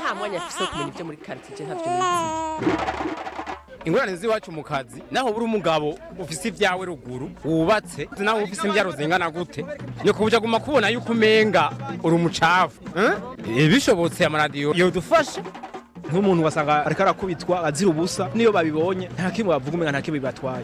nta mwanya afise wo kumenya ibyo muri quartier ntavyo nizi ingorane z'iwacu mu kazi naho buri umugabo ufise ibyawe ruguru wubatse naho ufise imbyaro zingana gute ni kubuja guma kubona yuko umenga uri umucafu eh? bishobotse amaradiyo yodufasha nk'umuntu wasanga ariko arakubitwa azira ubusa niyo babibonye nta kimwe bavuga umenga nta kimwe bibatwaye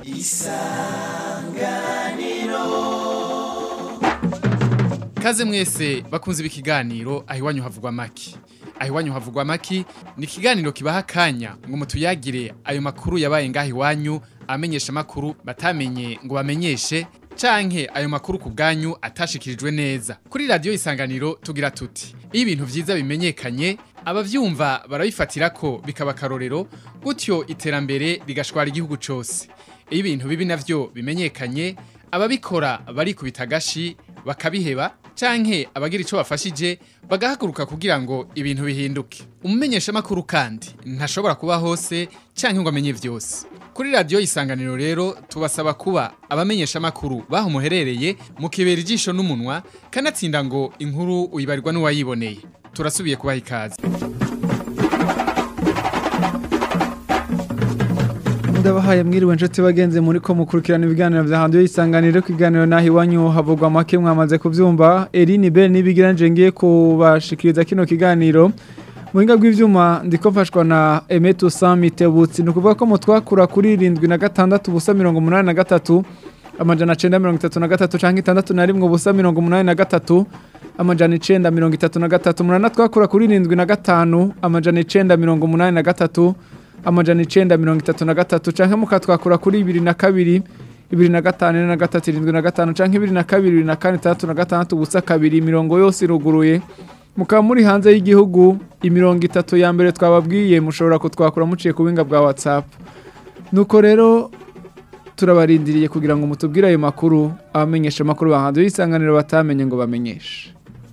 Kaze mwese bakunze ibi kiganiro aho iwanyu havugwa maki. Aho iwanyu havugwa maki ni ikiganiro kibaha akanya ngo mutuyagire ayo makuru yabaye ngaho iwanyu amenyesha makuru batamenye ngo bamenyeshe canke ayo makuru ku bwanyu atashikirijwe neza. Kuri radio isanganiro tugira tuti iyo ibintu vyiza bimenyekanye abavyumva barabifatira ko bikaba akarorero gutyo iterambere rigashwara igihugu cose. Iyo ibintu bibi navyo bimenyekanye ababikora barikubita agashi bakabiheba canke abagira ico bafashije bagahaguruka kugira ngo ibintu bihinduke umumenyeshamakuru kandi ntashobora kuba hose canke ngo amenye vyose kuri radiyo isanganiro rero tubasaba kuba abamenyeshamakuru baho muherereye mukibera ijisho n'umunwa kanatsinda ngo inkuru uyibarirwa n'uwayiboneye turasubiye kubaha ikaze ndabahaye mwiriwe nshuti bagenzi muri ko mukurikirana ibiganiro vya handiyo isanganiro kiganiro naho iwanyu havugwa make mwamaze kuvyumva Eline Bell nibigiranje ngiye kubashikiriza kino kiganiro Muhinga bw'ivyuma ndiko mfashwa na Emetu Samite Butsi nukuvuga ko mutwakura kuri 76 ubusa 83 amajana 933 canke 61 ubusa 83 amajana 933 munana twakura kuri 75 amajana 983 amajana icenda mirongo itatu na gatatu canke mukatwakura kuri ibiri na kabiri ibiri na gatanu na gatatu irindwi na gatanu canke ibiri na kabiri ibiri na kane itandatu na gatandatu ubusa kabiri imirongo yose iruguruye mukaba muri hanze y'igihugu imirongo itatu ya mbere twababwiye mushobora kutwakura muciye ku buhinga bwa whatsapp nuko rero turabarindiriye kugira ngo mutubwire ayo makuru abamenyesha amakuru bahanze y'isanganiro batamenye ngo bamenyeshe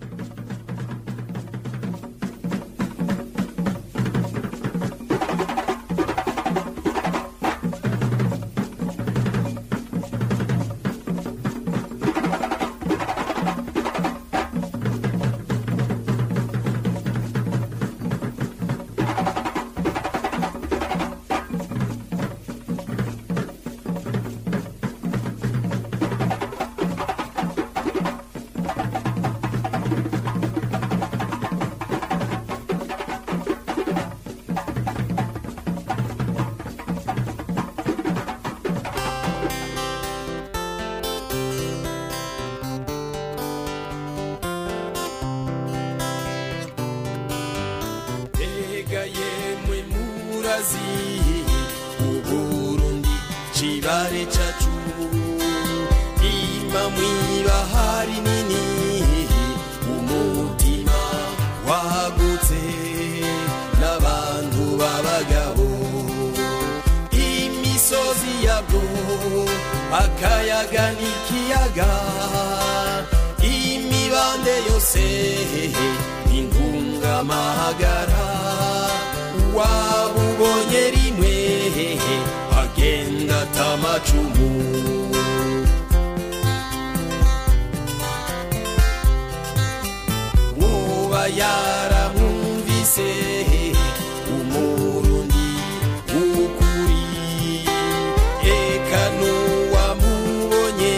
Ega yemwe murazi Uburundi cibare cacu Ima mwibahari nini Umutima wagutse N'abantu b'abagabo Imisozi yabwo Akayaga n'ikiyaga Imibande yose intungamahagara wabubonye rimwe agenda atamacumu uba yaramwumvise umurundi w'ukuri eka n'uwamubonye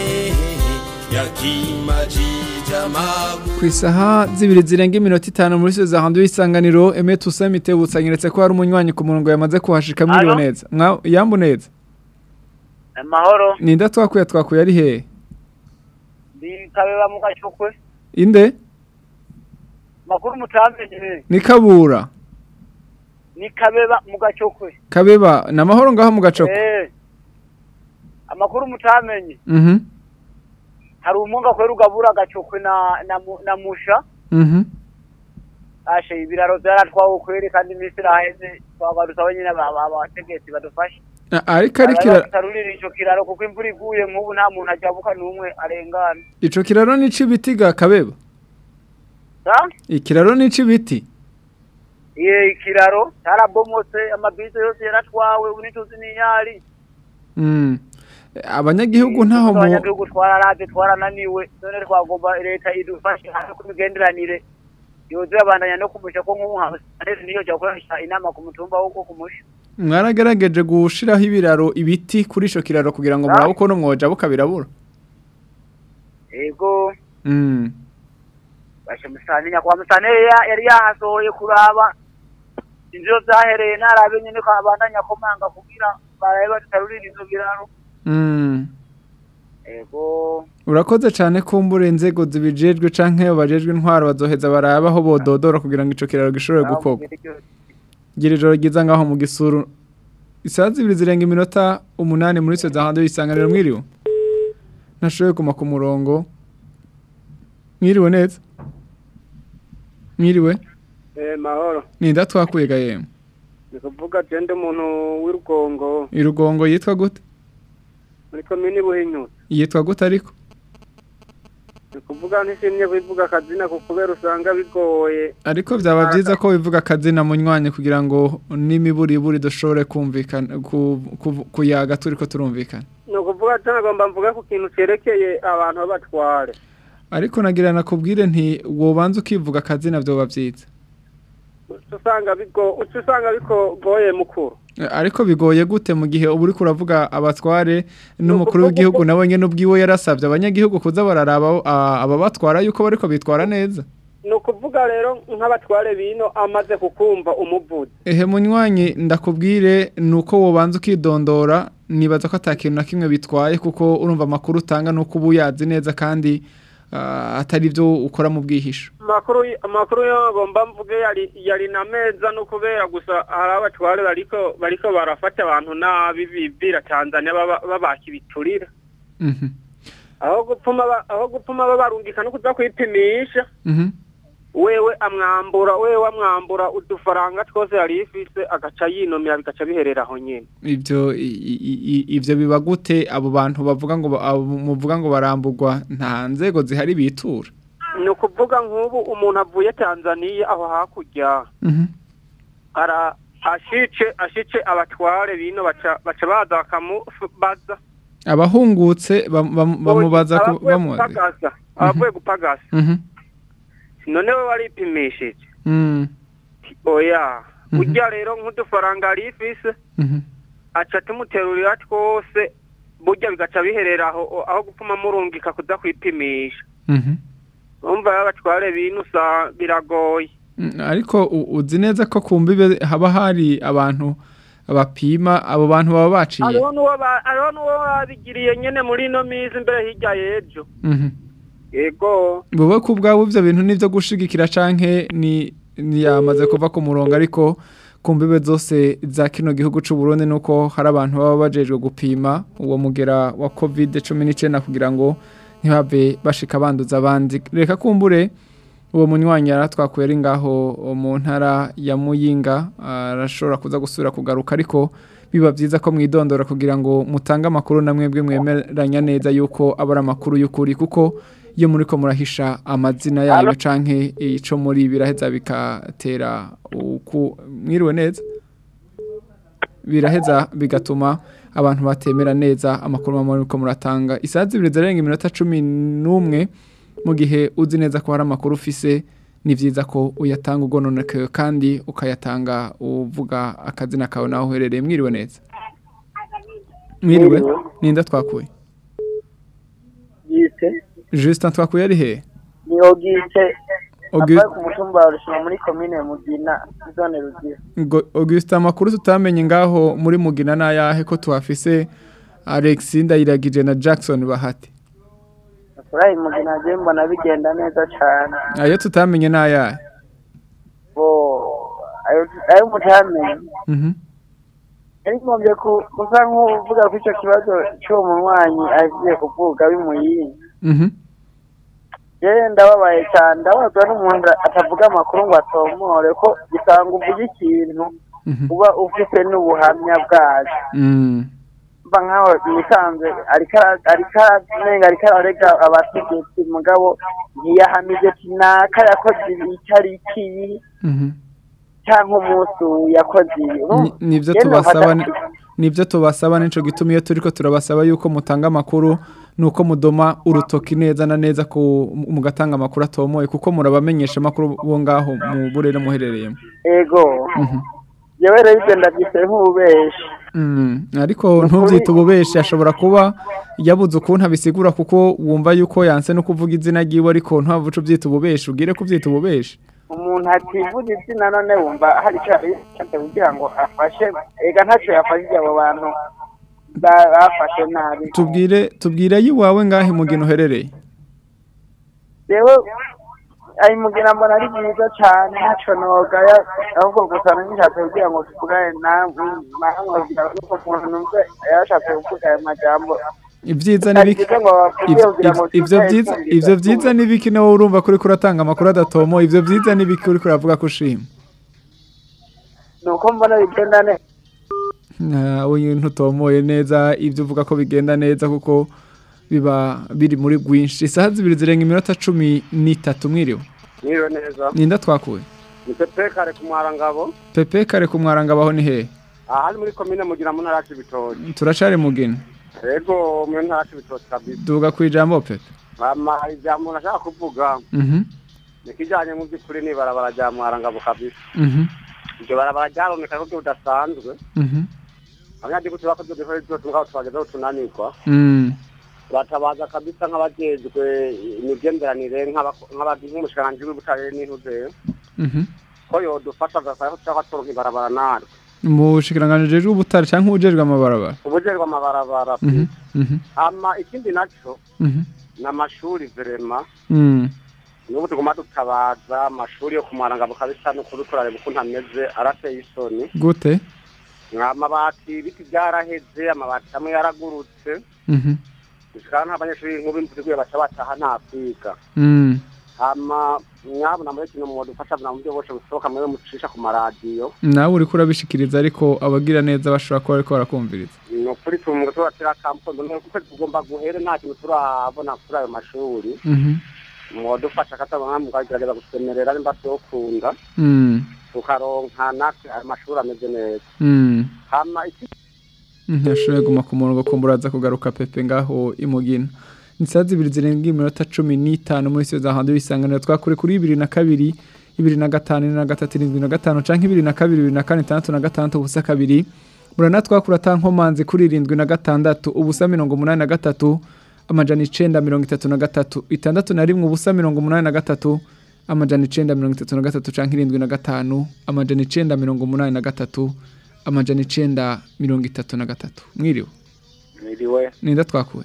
yakimajije amaguru ku isaha zibiri zirenga iminota itanu muri zo za handiyo y'isanganiro Emetu Samite butsanyeretse ko hari umunywanyi ku murongo yamaze kuhashika mwiriwe Alo? neza Mwa- yambu neza amahoro ninde twakuye twakuye ari hehe ndi kabeba mu gacukwe inde makuru mutamenye ni kabura ni kabeba mu gacukwe kabeba ni amahoro ngaho mu gacoko eh amakuru mutamenye mhm hari umunga kwera ugabura agacukwe na na, mu- na musha mhm ashe ibiraro byaratwawe kweri kandi iminsi iraheze twagarutse abo nyine aba- aba- abategetsi badufashe A- ariko ari kira tarurira ico kiraro kuko imvura iguye nk'ubu nta muntu ajabuka n'umwe arengana ico kiraro ni c'ibiti ga kabeba sa ikiraro ni c'ibiti iye ikiraro carabomotse amabisi yose yaratwawe ubu ntituzi n'inyari mm abanyagihugu ntaho mu abanyagihugu twararaze twarananiwe none twagomba leta idufashe hano ku migenderanire yoza yabandanya no kumusha ko nk'ubu nka Musitanteri niyo jya gukoresha inama ku mutumba wo wo kumusha Mwaragerageje gushiraho ibiraro ibiti kuri ico kiraro kugira ngo murabe ukuntu mwoja bukabirabura. ego Mm. bashe Musitanteri nyakwa Musitanteri ya- yari yahasohoye kuraba inziro zahereye narabe nyene ko abandanya komanga kugira barabe batarurira izo biraro Mm. ego Urakoze cyane kumbura inzego zibijejwe canke bajejwe intwaro bazoheza barabaho bododora kugira ngo ico kiraro gishobore gukorwa. Gira ijoro ryiza ngaho mu gisuru. Isaha zibiri zirenga iminota umunani muri izo zahandi y'isanganiro mwiriwe. Nashoboye kuma ku murongo. Mwiriwe neza. Mwiriwe. Eh, mahoro Ninda twakuye gahemu. ni kuvuga jende umuntu w'irugongo Irugongo yitwa gute? muri komini buhinyuza Yitwa gute ariko? ni kuvuga ntishimye kubivuga akazina ku kubera usanga bigoye Ariko byaba byiza ko bivuga akazina munywanye kugira ngo n'imiburiburi dushobore kumvikana ku, ku, kuyaga turiko turumvikana. ni ukuvuga cyangwa mvuga ku kintu cyerekeye abantu b'abatware Ariko nagira nakubwire nti wobanza ukivuga akazina byoba byiza. uca usanga bigo uca usanga bigoye mukuru Ariko bigoye gute mu gihe uba uriko uravuga abatware n'umukuru w'igihugu nawe nyene ubwiwe yarasabye abanyagihugu kuza bararaba ah, ababatwara yuko bariko bitwara neza. ni ukuvuga rero nk'abatware bino amaze kukumva umuvuzi Ehe munywanyi ndakubwire nuko wobanza ukidondora nibaza ko atakintu na kimwe bitwaye kuko urumva amakuru utanga nuko uba uyazi neza kandi ah, atari byo ukora mu bwihisho. amakuru y- amakuru yo agomba mvuge yari yari na meza no kubera gusa hari abatware bariko bariko barafata abantu nabi bibira Tanzania baba- babaka ibiturira Mhm. aho gupfuma ba- aho gupfuma babarungika no kuza kwipimisha Mhm. wewe amwambura wewe amwambura udufaranga twose yari ifise agaca yinomera bigaca biherera aho nyene Ibyo i- i- i- ivyo biba gute abo bantu bavuga ngo ba- abo muvuga ngo barambugwa nta nzego zihari bitura. ni ukuvuga nk'ubu umuntu avuye Tanzania aho hakurya Mhm. ara ashice ashice abatware bino baca baca baza bakamubaza Abahungutse bam- bam- bamubaza ku- abavuye bamubaza. gupagasa abavuye gupagasa Mhm. none we waripimishije Mm. oya Mhm. urya rero nk'udufaranga yari ifise Mhm. aca tumuterurira twose burya bigaca biherera aho aho gupfuma murungika kuza kwipimisha Mhm. urumva rero abatware bino usa biragoye Mm, ariko u- uzi neza ko ku mbibe haba hari abantu bapima abo bantu baba baciye hariho n'uwo ba- hariho n'uwo babigiriye nyene muri ino minsi imbere hirya y'ejo Mhm. yego wowe ku bwawe ibyo bintu nibyo gushigikira canke ni ni yamaze kuva ku murongo ariko ku mbibe zose za kino gihugu c'u Burundi nuko hari abantu baba bajejwe gupima uwo mugera wa covid cumi n'icyenda kugira ngo ntibave bashika banduza abandi reka kumbure uwo munywanyi yaratwakuye ari ngaho mu ntara ya muyinga arashobora kuza gusubira kugaruka ariko biba byiza ko mwidondora kugira ngo mutange amakuru na mwebwe mwemeranya neza yuko aba ari amakuru y'ukuri kuko iyo muri ko murahisha amazina yayo canke ico muri biraheza bikatera uku mwiriwe neza biraheza bigatuma abantu batemera neza amakuru mama muri ko muratanga isaha zibiri zirenga iminota cumi n'umwe mu gihe uzi neza ko hari amakuru ufise ni byiza ko uyatanga ugononokewe kandi ukayatanga uvuga akazina kawe naho uherereye mwiriwe neza mwiriwe ninda twakuye Gise Justin twakuye ari he ni Ogise Augu- avuye ku mutumba wa Rushima muri komine Mugina zone Rugira Ngo- Augustin amakuru tutamenye ngaho muri mugina n'ayahe ko tuhafise Alex Ndayiragije na Jackson Bahati Furahi Mugina je mbona bigenda neza cyane ayo tutamenye n'ayahe bo ayo ayo mutamenye Mhm. arikombye kusa nk'uvuga ko icyo kibazo cy'uwo munywanyi agiye kuvuga bimuyinga Mhm. yewe ndababaye cyane ndabazwa n'umuntu atavuga amakuru ngo atomore ko gisanga uvuga ikintu Mhm. uba ufite n'ubuhamya bwacyo Mm. mba nkaho nisanze ariko ara- ariko aramenga ariko ararega abategetsi mugabo ntiyahamije ati naka yakoze ibi itariki iyi Mhm. cyangwa umunsi uyu yakoze ibi Ni- nivyo Yewe tubasaba bafata- ni- nivyo tubasaba nico gituma iyo turiko turabasaba yuko mutanga amakuru nuko mudoma urutoki neza na neza ku mugatanga amakuru atomoye kuko murabamenyesha amakuru bo ngaho mu burere muherereyemo ego Mhm. yewe rero ibyo ndabyise nk'ububeshi Mm, ariko ntubyite ububeshi ashobora kuba yabuze ukuntu abisigura kuko wumva yuko yanse no kuvuga izina ryiwe ariko ntabwo uca ubyita ububeshi ubwire ko ubyita ububeshi umuntu ativuga izina none wumva hari icyo yabishatse kugira ngo afashe ega ntacyo yafashije abo bantu ba- bafashe nabi tubwire tubwire yiwawe ngahe mugina uherereye yewe ayi mugira mbona ari byiza cyane ntacyo nogaya ahubwo gusa nishatse kugira ngo tuvugane namwe namwe kugira ngo nuko umuntu numve yashatse kuvuga ayo majambo ibyiza n'ibiki Ntagize ngo bavuge Ivyo- kugira ngo ivyo- ivyo tutahe byiza twumvise ivyo byiza n'ibiki nawe urumva kuri kuratanga amakuru adatomo ivyo byiza n'ibiki uri kuravuga ko ushima ni uko mbona bigenda neza nawe ntutomoye neza ibyo uvuga ko bigenda neza kuko biba biri muri rwinshi isaha zibiri zirenga iminota cumi n'itatu mwiriwe Mwiriwe neza ninda twakuye ni pepe kare ku mwarangabo pepe kare ku mwarangabaho ni hehe aha ni muri komine mugira mu ntara yacu ibitoki turacari mugina rego mu ntara yacu ibitoki kabisa duga ku ijambo pepe mama ijambo nashaka kuvuga Mhm, ni kijanye mu by'ukuri ni barabara rya mwarangabo kabisa mhm, iryo barabara ryaroneka ko budasanzwe mhm, abanyagihugu bakoze duhore byose ngaho tubagezeho tunanirwa mm, turatabaza kabisa nk'abajejwe imigenderanire nk'abako- nk'aba- nk'umushikiranganji w'ubutare n'intuze mhm. ko yodufasha agasaba ko tushaka turonka ibarabara naryo mu bushikiranganji jejwe ubutare canke ubujejwe amabarabara ubujejwe amabarabara Mhm, mhm, ama ikindi naco mhm, ni amashuri verema mm. n'ubu tuguma dutabaza amashuri yo kumarangabo kabisa n'ukuri turareba ukuntu ameze arateye isoni gute amabati ibiti byaraheze amabati amwe yaragurutse Mhm, bishikana nk'abanyeshuri nk'ubu imvura iguye baca bataha nta kwiga mm. hama mwabona muri kino mwadufasha buna buryo bwose bushoboka mwewe mucisha ku maradiyo nawe uriko urabishikiriza ariko abagira neza bashobora kuba bariko barakumviriza ni ukuri tumwe turatera kampondo ni uko tugomba guhere nta kintu turabona kuri ayo mashuri Mhm, mwadufasha katabona mukagerageza gusemerera nimba tuyokunda mm, tukaronka natwe ayo mashuri ameze neza mm. hama iki ntiyashoboye guma ku murongo ko mburaza kugaruka pepe ngaho imugina ni saa zibiri zirenga iminota cumi n'itanu muri siyo za handi w'isanganiro twakure kuri bibiri na kabiri bibiri na gatanu ine na gatatu irindwi na gatanu canke bibiri na kabiri bibiri na kane itandatu na gatandatu ubusa kabiri murana twakura ata nkomanzi kuri irindwi na gatandatu ubusa mirongo umunani na gatatu amajana icenda mirongo itatu na gatatu itandatu na rimwe ubusa mirongo umunani na gatatu amajana icenda mirongo itatu na gatatu canke irindwi na gatanu amajana icenda mirongo umunani na gatatu amajana icenda mirongo itatu na gatatu mwiriwe Mwiriwe, ninda twakuye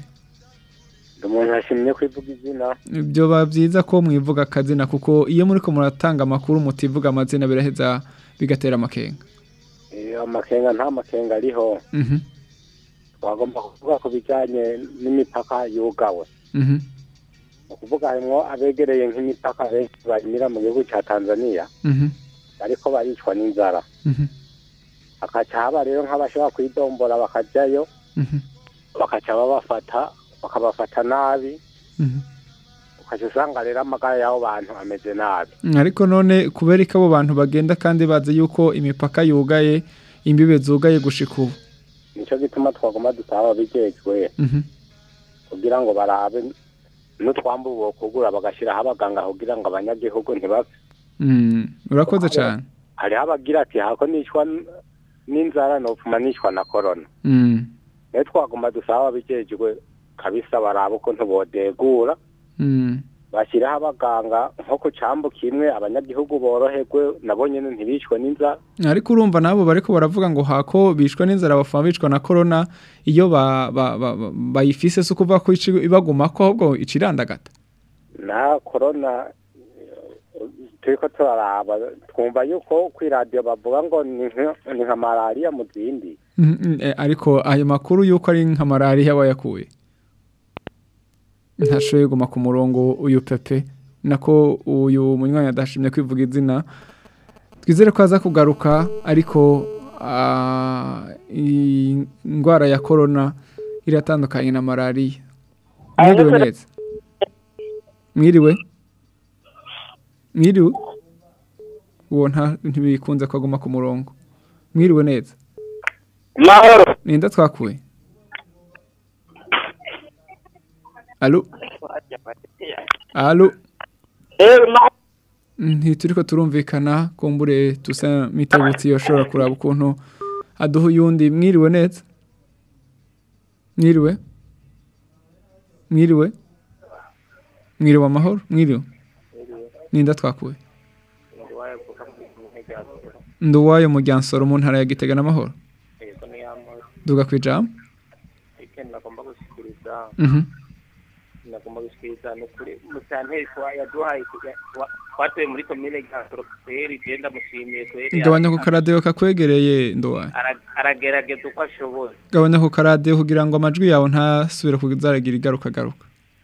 ndi umuntu yashimye kwivuga izina. byoba byiza ko mwivuga akazina kuko iyo muri ko muratanga amakuru mutivuga amazina biraheza bigatera amakenga Eh, Amakenga nta makenga ariho. Mhm, Twagomba kuvuga ku bijyanye n'imipaka yugawe. mhm, Ni ukuvuga harimwo abegereye nk'imipaka benshi banyura mu gihugu cya Tanzania mhm, bariko baricwa n'inzara. mhm, Hakaca haba rero nk'abashobora kwidombora bakajyayo mhm, bakaca babafata bakabafata nabi mhm. ukaca usanga rero amagara y'abo bantu ameze nabi. ariko none kubera ko abo bantu bagenda kandi bazi yuko imipaka yugaye imbibe zugaye gushika ubu Nico gituma twagomba dusaba ababijejwe Mhm, kugira ngo barabe n'utwambu bokugura bagashiraho abaganga kugira ngo abanyagihugu ntibapfe mm, urakoze cyane hariho abagira ati hako nicwa n- n'inzara nopfuma nicwa na korona Mm, rero twagomba dusaba ababijejwe kabisa barabe ukuntu bodegura mm, bashyiraho abaganga nko ku cambu kimwe abanyagihugu boroherwe nabo nyene ntibicwe n'inzara ariko urumva nabo bariko baravuga ngo hako bishwa n'inzara bafama bicwa na corona iyo ba- ba- ba- ba- bayifise si ukuvuga ko ici- ibagumako ahubwo icirandagata na korona eh, turiko turaraba twumva yuko kw'iradiyo bavuga ngo ni nka- ni nka malariya mu zindi Mm, mm, eh, ariko ayo makuru yuko ari nka malariya wayakuye ntashoboye guma ku murongo uyu pepe nako uyu munywanyi adashimye kwivuga izina twizere ko aza kugaruka ariko ah, iyi ndwara ya korona iratandukanye na malariya mwiriwe neza mwiriwe mwiriwe uwo nta ntibikunze ko aguma ku murongo mwiriwe neza mahoro ninda twakuye Allo Allo ntituriko turumvikana kumbure tusa mitagutsi yoshobora kuraba ukuntu aduha uyundi mwiriwe neza mwiriwe mwiriwe mwiriwe amahoro mwiriwe ninda twakuwe nduwayo mu ryansoro mu ntara ya gitega n'amahoro duga ku ijambo nagomba gushikiriza Mhm. nagomba gushikiriza ni ukuri musanteri kuba yaduhaye kuja- wa- twatoye muri komine gasoro kweri je ndamushimiye kweri gabanya ku karadiyo kakwegereye nduwayo Ara- aragerageza uko ashoboye gabanya ku karadiyo kugira ngo amajwi yawe ntasubire kuzaragira igaruka garuka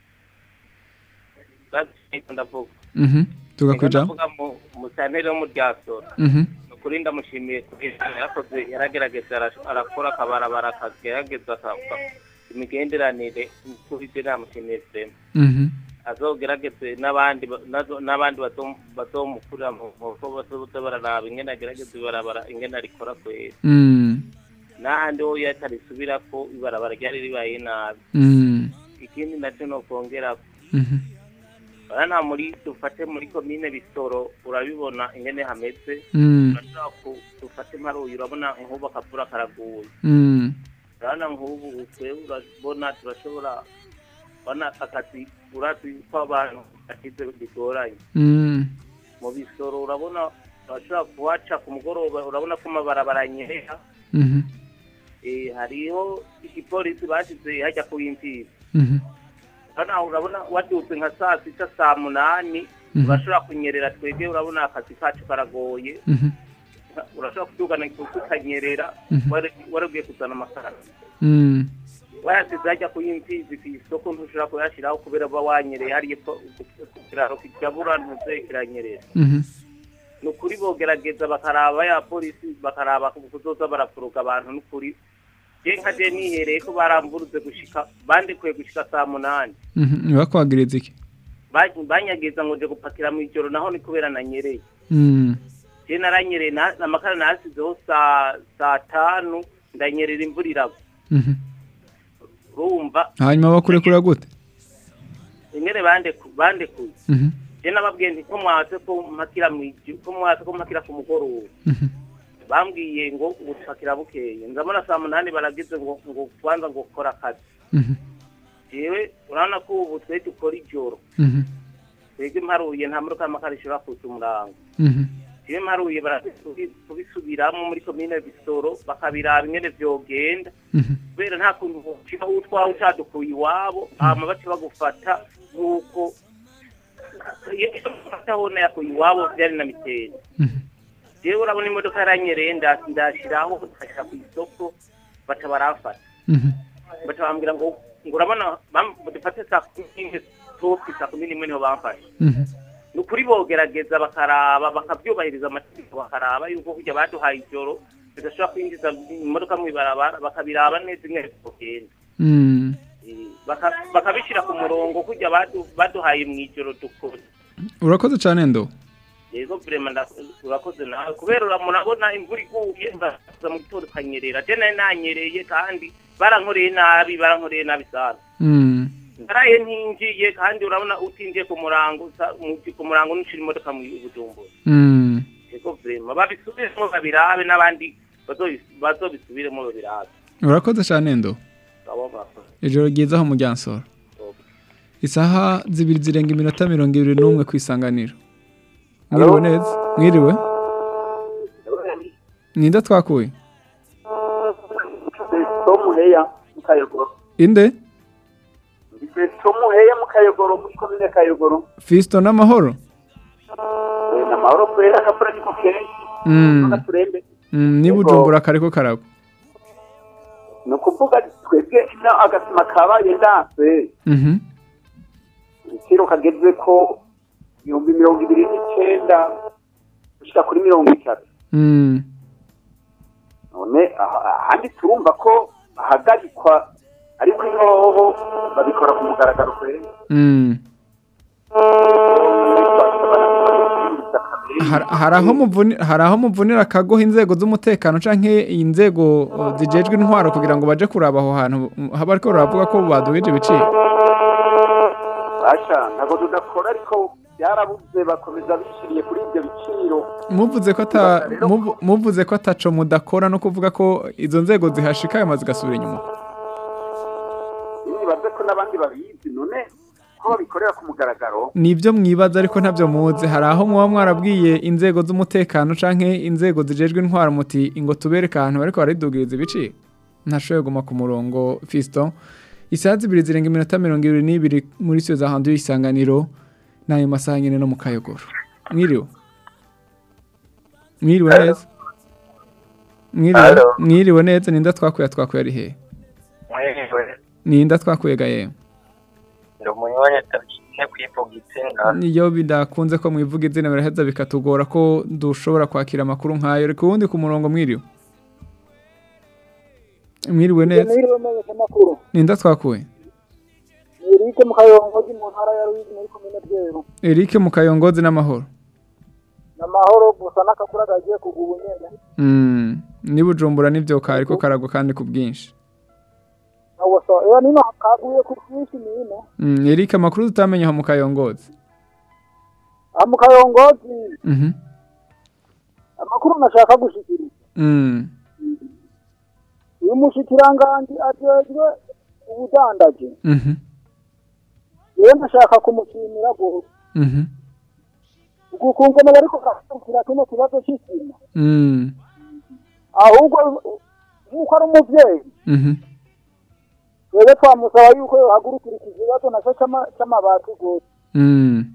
Basi ndavuga Mhm. duga ku Ego ijambo ndavuga mu musanteri wo mu ryasoro Mhm. ni ukuri ndamushimiye kubera yarakoze yaragerageza ara- arakora akabarabara akagerageza aka- imigenderanire kuri je namushimiye sema Mhm. azogerageze n'abandi ba- nazo- n'abandi bazo- bazomukurira mu mu- ko bazoza bararaba ingene agerageza ibarabara ingene arikora kwera Mm. n'ahandi ho yatarisubira ko ibarabara ryari ribaye nabi Mm. ikindi nacyo nokongera Mhm. urabona muri dufate muri komine bisoro urabibona ingene hameze Mm. urashobora ku- dufate mparuye urabona nk'ubu akavura karaguye Mm. urabona nk'ubu twebwe urabona turashobora urabona akazi urazi ko abantu bakize bigoranye Mm. mu bisoro urabona urashobora kuhaca ku mugoroba urabona ko amabarabara anyerera Mhm. Eh, hariho igipolisi bashyize hajya ku imfizi Mhm. urabona urabona wadutse nka saa sita saa munani Mhm. urashobora kunyerera twebwe urabona akazi kacu karagoye Mhm. urashobora kudugana ikusi ukanyerera Mhm. wari- wari ugiye kuzana amakara Mm. wayasize hajya ku imfizi ku isoko ntushobora kuyashyiraho kubera uba wanyereye hariya ko ku kiraro kijabura ntuze kiranyerera Mhm. ni ukuri bogerageza bakaraba ya polisi bakaraba kuzoza barafuruka abantu n'ukuri je nka je nihereye ko baramburuze gushika bandikuye gushika saa munani Mhm. Ntibakwagiriza iki Ba- banyageza ngo nje gupakira mu ijoro naho ni kubera nanyereye Mm. je naranyereye na- amakara nasizeho saa saa tanu ndanyerera imvura iragwa Mhm. urumva hanyuma bakurekura gute ingene bandeku bandekuye Mhm. je nababwiye nti ko mwatse ko mpakira mw'ijoro ko mwatse ko mpakira ku mugoroba Mhm. bambwiye ngo gupakira bukeye ndabona saa munani baragize ngo ngo kwanza ngo kora akazi Mhm. jewe urabona ko ubu twe dukora ijoro Mhm. twebwe mparuye nta modoka y'amakara ishobora kuza umurango Mhm. jewe mparuye barabi- kubisubiramo muri komine bisoro bakabiraba ingene vyogenda Mhm. kubera nta kuntu ushika utwawe utadukuye iwabo hama baca bagufata nk'uko iyo ufataho nayakuye iwabo vyari na mitende Mhm. jewe urabona imodoka yaranyereye nda- ndashiraho ndashira ku isoko baca baramfata Mhm. baca bambwira ngo ngo urabona bam- dufate saa kumi n'imwe topi saa kumi n'imwe niho bamfashe Mhm. ni ukuri bogerageza bakaraba bakabyubahiriza amategeko bakaraba yuko kujya baduhaye ijoro bidashobora kwinjiza imodoka mu ibarabara bakabiraba neza ingene bigenda Mm. Eh, baka- bakabishyira ku murongo kujya badu- baduhaye mu ijoro dukora urakoze cyane ndo yego vrema nda- urakoze nawe kubera ura- murabona imvura iguye ndaza mu gitondo ukanyerera je nari nanyereye kandi barankoreye nabi barankoreye nabi sana Mm. naraye ntinjiye kandi urabona utinjiye ku murango usa- mu- ku murango nushira imodoka mu bujumbura Mm. yego vrema babisubiremo babirabe n'abandi bazobi- bazobisubiremo babirabe urakoze cyane ndo abo murakoze ijoro ryiza aho mu ryansoro isaha zibiri zirenga iminota mirongo ibiri n'umwe ku isanganiro mwiriwe neza mwiriwe ninde twakuye Tomuheya mu Kayogoro. inde Tomuheya mu Kayogoro muri komine Kayogoro. fisito n'amahoro Eh, na mahoro kwera akavura niko kenshi. Mm. Turembe. Mm, ni bujumbura kariko karagwa Ni ukuvuga twebwe ino agasima kabaye ndanse Mhm. igiciro kageze ko ibihumbi mirongo ibiri n'icenda gushika kuri mirongo itatu Mm. none aha- ahandi turumva ko bahagarikwa ariko inoho babikora ku mugaragaro kwera Mm. Har- hari aho muvuni- hari aho muvunira akagoha inzego z'umutekano canke inzego uh, zijejwe intwaro kugira ngo baje kuraba aho hantu mm, haba ariko baravuga ko badugije ibiciro aca ntabwo tudakora ariko byarabuze bakomeza bishyiriye kuri ibyo biciro muvuze ko ata muvu- muvuze ko ataco mudakora no kuvuga ko izo nzego zihashika ayo mazi gasubira inyuma nibaze ko n'abandi babizi none ko babikorera ku mugaragaro nibyo mwibaza ariko ntabyo muzi hari aho muba mwarabwiye inzego z'umutekano canke inzego zijejwe intwara muti ngo tubereke ahantu bariko baridugiriza ibiciro ntashoboye guma ku murongo Fiston isaha zibiri zirenga iminota mirongo ibiri n'ibiri muri siyo za handu y'isanganiro n'ayo masaha nyine no mu kayogoro mwiriwe mwiriwe neza mwiriwe Hello. mwiriwe neza ninda twakuye twakuye ari hehe mwiriwe ninda twakuye ga yewe ndi umunywanyi atabyinnye kwivuga izina niyo bidakunze ko mwivuga izina biraheza bikatugora ko dushobora kwakira amakuru nk'ayo reka ubundi ku murongo mwiriwe mwiriwe neza Mwiriwe neza amakuru. ninda twakuye Ni Eric mu Kayongozi mu ntara ya Ruyigi muri komine Bweru. Eric mu kayongozi n'amahoro Namahoro gusa n'akakura kagiye kugwa ubunyene. Mm, ni bujumbura n'ibyo kariko karagwa kandi ku bwinshi Awo so, ewa nino kaguye ku bwinshi nino. Mm, Eric amakuru tutamenye aho mu kayongozi Ah mu Kayongozi Mhm. amakuru nashaka gushikiriza. Mm. Uyu mushikiranganji ajejwe ubudandaji. Mhm. Yewe nashaka kumushimira gose. Mhm. Ukukungene bariko barakurikira kino kibazo c'isima. Mm. Ahubwo nk'uko ari umuvyeyi Mhm. twebwe twamusaba yuko yohagurukira iki kibazo naco c'ama- c'amabati gose. Mm.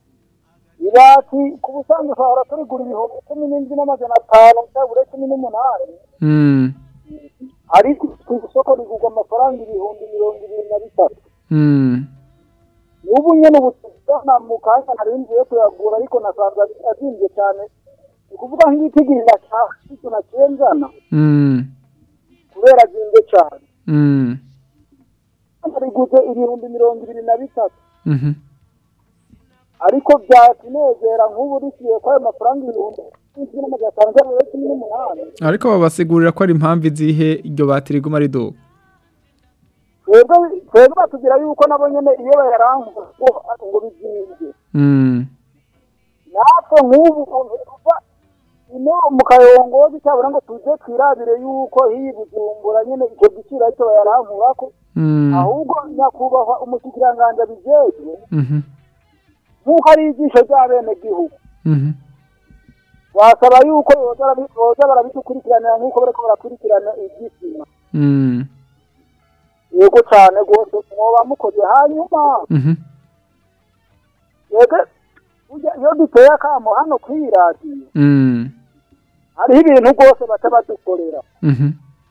ibati ku busanzwe twahora turigura ibihumbi cumi n'indwi n'amajana atanu cyabura cumi n'umunani Mm. ariko ku isoko rigurwa amafaranga ibihumbi mirongo ibiri na bitatu Mm. n'ubu nyene ubutana mu kanya narinziye kuyagura ariko nasanze ari- azimvye cyane ni ukuvuga nk'igitigirira cya icyo naciye nzana Mm. kubera azimvye cyane Mm. nariguze ibihumbi mirongo ibiri na bitatu Mhm. ariko byatunezera nk'ubu risiye ko ayo mafaranga ibihumbi cumi n'amajana atanu cyabura cumi n'umunani ariko babasigurira ko ari impamvu izihe iryo bati riguma riduga twebwe twebwe batubwira yuko nabo nyene iyo bayarangura ngo ngo bizimvye Mm. natwe nk'ubu uva ino mu kayongozi cyabura ngo tuje twirabire yuko hiyi bujumbura nyene icyo giciro aricyo bayarankурako Mm. ahubwo nyakubahwa umushikiranganji abijejwe Mhm. nk'uko ari ijisho ry'abenegihugu Mhm. wasaba yuko boza barabi- boza barabidukurikiranira nk'uko bariko barakurikirana iby'isima Mm. yego cane rwose mwoba mukoze hanyuma Mhm. yego burya iyo duteye akamo hano kw'iyi radiyo Mm. hariho ibintu rwose baca badukorera Mhm.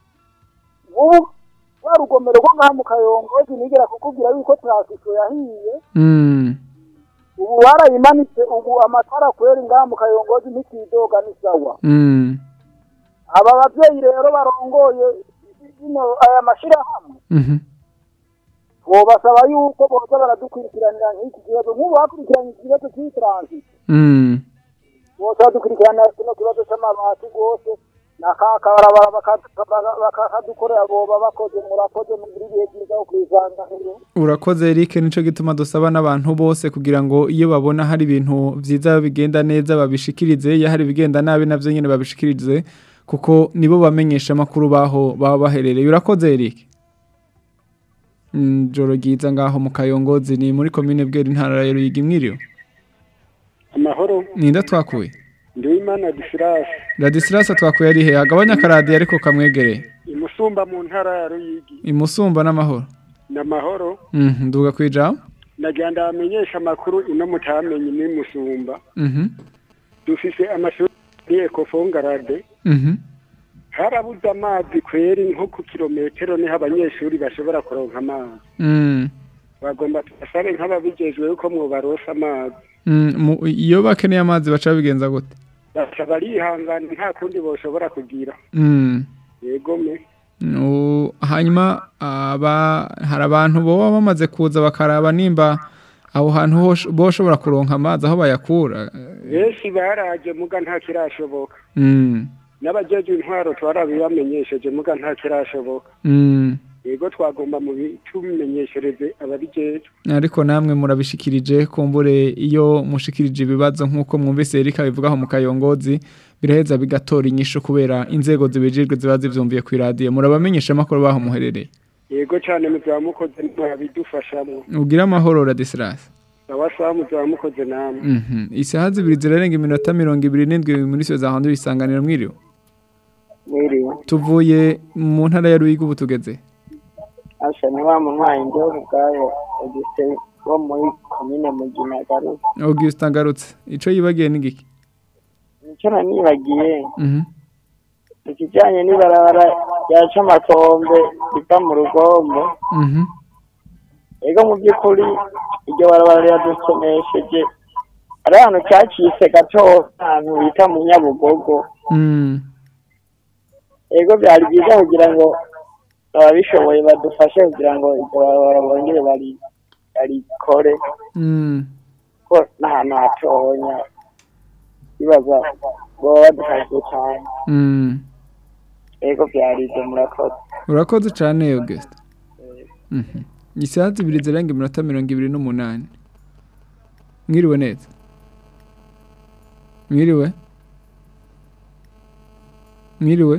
ubu wa rugomero rwo ngaha mu kayongozi nigera kukubwira yuko transifo yahiye Mm. ubu barayimanitse ubu amatara kwera ngaha mu kayongozi ntikidoga ni sawa Mm. aba babyeyi rero barongoye ino aya mashirahamwe Mhm. twobasaba yuko boza baradukurikiranira nk'iki kibazo nk'ubu bakurikiranye iki kibazo cy'iyi transifo Mm. boza badukurikiranira kino kibazo c'amabati rwose nakakabarabara bakadukorera boba bakoze murakoze mugira ibihe byiza wo kwisanganiro urakoze Eric nico gituma dusaba n'abantu bose kugira ngo iyo babona hari ibintu vyiza bigenda neza babishikirize iyo hari ibigenda nabi navyo nyene babishikirize kuko nibo bamenyesha amakuru baho baba baherereye urakoze Eric Mm, joro ryiza ngaho mu kayongozi ni muri komine bwera intara ya Ruyigi mwiriwe amahoro ninda twakuye ndiwimana disirasi Ladislas twakuye ari he agabanya akaradiyo ariko kamwegereye imusumba mu ntara ya ruyigi imusumba n'amahoro ni amahoro Mhm, nduga kwijambo nagira ndabamenyesha amakuru ino mutamenye ni musumba Mhm. dufise amashuri muri ekofongarade Mhm. harabuze amazi kweri nko ku kilometero niho abanyeshuri bashobora kuronka amazi Mm. bagomba tubasabe nk'ababijejwe yuko mwobarosa amazi Mm, mu- iyo bakeneye amazi baca babigenza gute baca barihangana nta kundi boshobora kugira Mm. yego me Nu- hanyuma aba hari abantu boba bamaze kuza bakaraba nimba aho hantu hosh- boshobora kuronka amazi aho bayakura benshi baraje muga nta kirashoboka Mm. n'abajejwe intwaro twarabibamenyesheje muga nta kirashoboka Mm. yego twagomba mu bitumenyeshereze ababijejwe ariko namwe murabishikirije kumbure iyo mushikirije ibibazo nk'uko mwumvise Erika bivugaho mu kayongozi biraheza bigatora inyishu kubera inzego zibijejwe ziba zivyumviye ku radio murabamenyesha amakuru baho muherereye yego cyane muzaba mukoze mwabidufashamo ugira amahoro Radislas sawa sawa muzaba mukoze namwe Mhm. Isaha zibiri zirarenga iminota mirongo ibiri n'indwi muri so za handu isanganiro mwiriwe. mwiriwe Tuvuye mu ntara ya Ruyigi ubu tugeze. asha ni wa munywanyi njyewe ubwayo ugise wo muri komine mugina garuka Augustin agarutse. Ico yibagiye ni giki? nicyo nanibagiye Mhm. ikijyanye n'ibarabara ryaca amakombe riva mu rugombo Mhm. ego mu by'ukuri iryo barabara riradusomesheje hari ahantu cyacitse gato ahantu bita mu nyabugogo Mm. ego byari byiza kugira ngo ababishoboye badufashe kugira ngo iryo barabara bongere bari barikore Mm. ko n'ahantu hatonya bibaza baba badufashije cyane Mm. ego byari ibyo murakoze Urakoze cyane Augustin. Mhm. Isaha zibiri zirenga iminota mirongo ibiri n'umunani. Mwiriwe neza. Mwiriwe. Mwiriwe.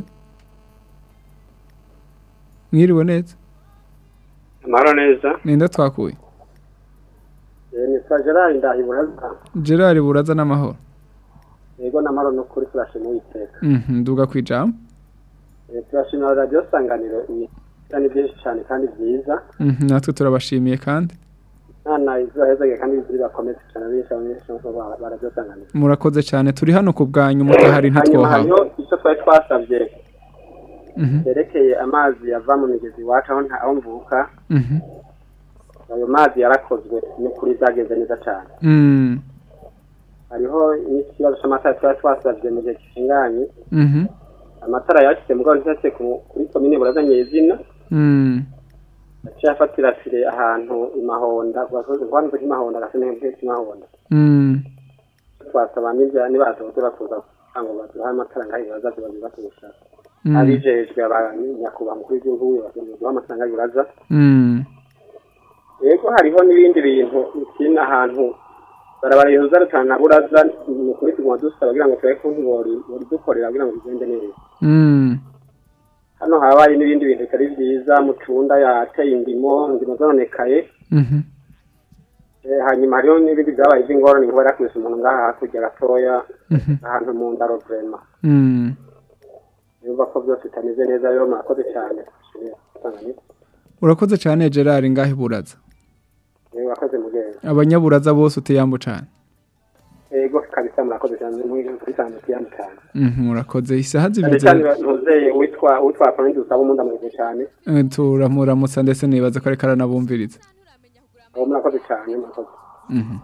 Mwiriwe neza. amahoro neza Nenda twakuye. Eh, nitwa gerard ndahiburaza Gerard buraza n'amahoro. yego n'amahoro n'ukuri turashima uwiteka Mhm, nduga kwijambo. Eh, turashimira radiyo sanganiro ibisa ni byinshi cyane kandi byiza Mhm, natwe turabashimiye kandi. nana izuhezage kandi bibakomeze cyane benshi abanyeshuri ba radiyo sanganiro Murakoze cyane turi hano ku bwanyu mutahari hanyuma ntitwohawe. hariho icyo twari twasabye Mhm. cyerekeye amazi yava mu migezi iwacu aho nta- aho mvuka Mhm. ayo mazi yarakozwe ni kuri zagenze neza cyane Mm. hariho n'ikibazo cy'amatara twari twasabye mu gihe gishinganye Mhm. amatara yashyize mugabo ntiyashyize ku- kuri komine burazanye izina Mm. yaciye afatira fire ahantu imahonda rwanze nk'imahonda agasa nk'imahonda Mm. twasaba n'ibya nibazoze bakuza kugira ngo baduhe amatara ngaho ibibaza ziba bibatusha Mm. abijejwe abanyakubahwa mukuru w'igihugu baduha amatara ngaho ibibaza Mm. yego hariho n'ibindi bintu ikindi ahantu barabara yuza rutana buraza ni ukuri tuguma dusaba kugira ngo turebe kuntu bori bori dukorera kugira ngo bigende neza Mm. hano habaye n'ibindi bintu bitari byiza mucunda yateye indimo indimo zononekaye Mhm. Eh, hanyuma hariho n'ibindi byabaye by'ingorane kuba yarakubise umuntu ngaha hakurya gatoya Mhm. ahantu mu ndaro vrema Mm. yumva ko byose bitameze neza rero murakoze cyane Shimira, Tanganyika. Urakoze cyane Gerard ngahe buraza. Eh, murakoze mugenzi Abanyaburaza bose uteyambo cyane. yego kabisa murakoze cyane muri cyane cyane cyane Mhm, murakoze isaha cyane zibiri. cyane zira- ntuzeye witwa witwa Frank usaba umuntu ameze cyane Eh, Turamuramutsa ndetse nibaza ko ariko aranabumviriza. uwo murakoze cyane murakoze Mhm.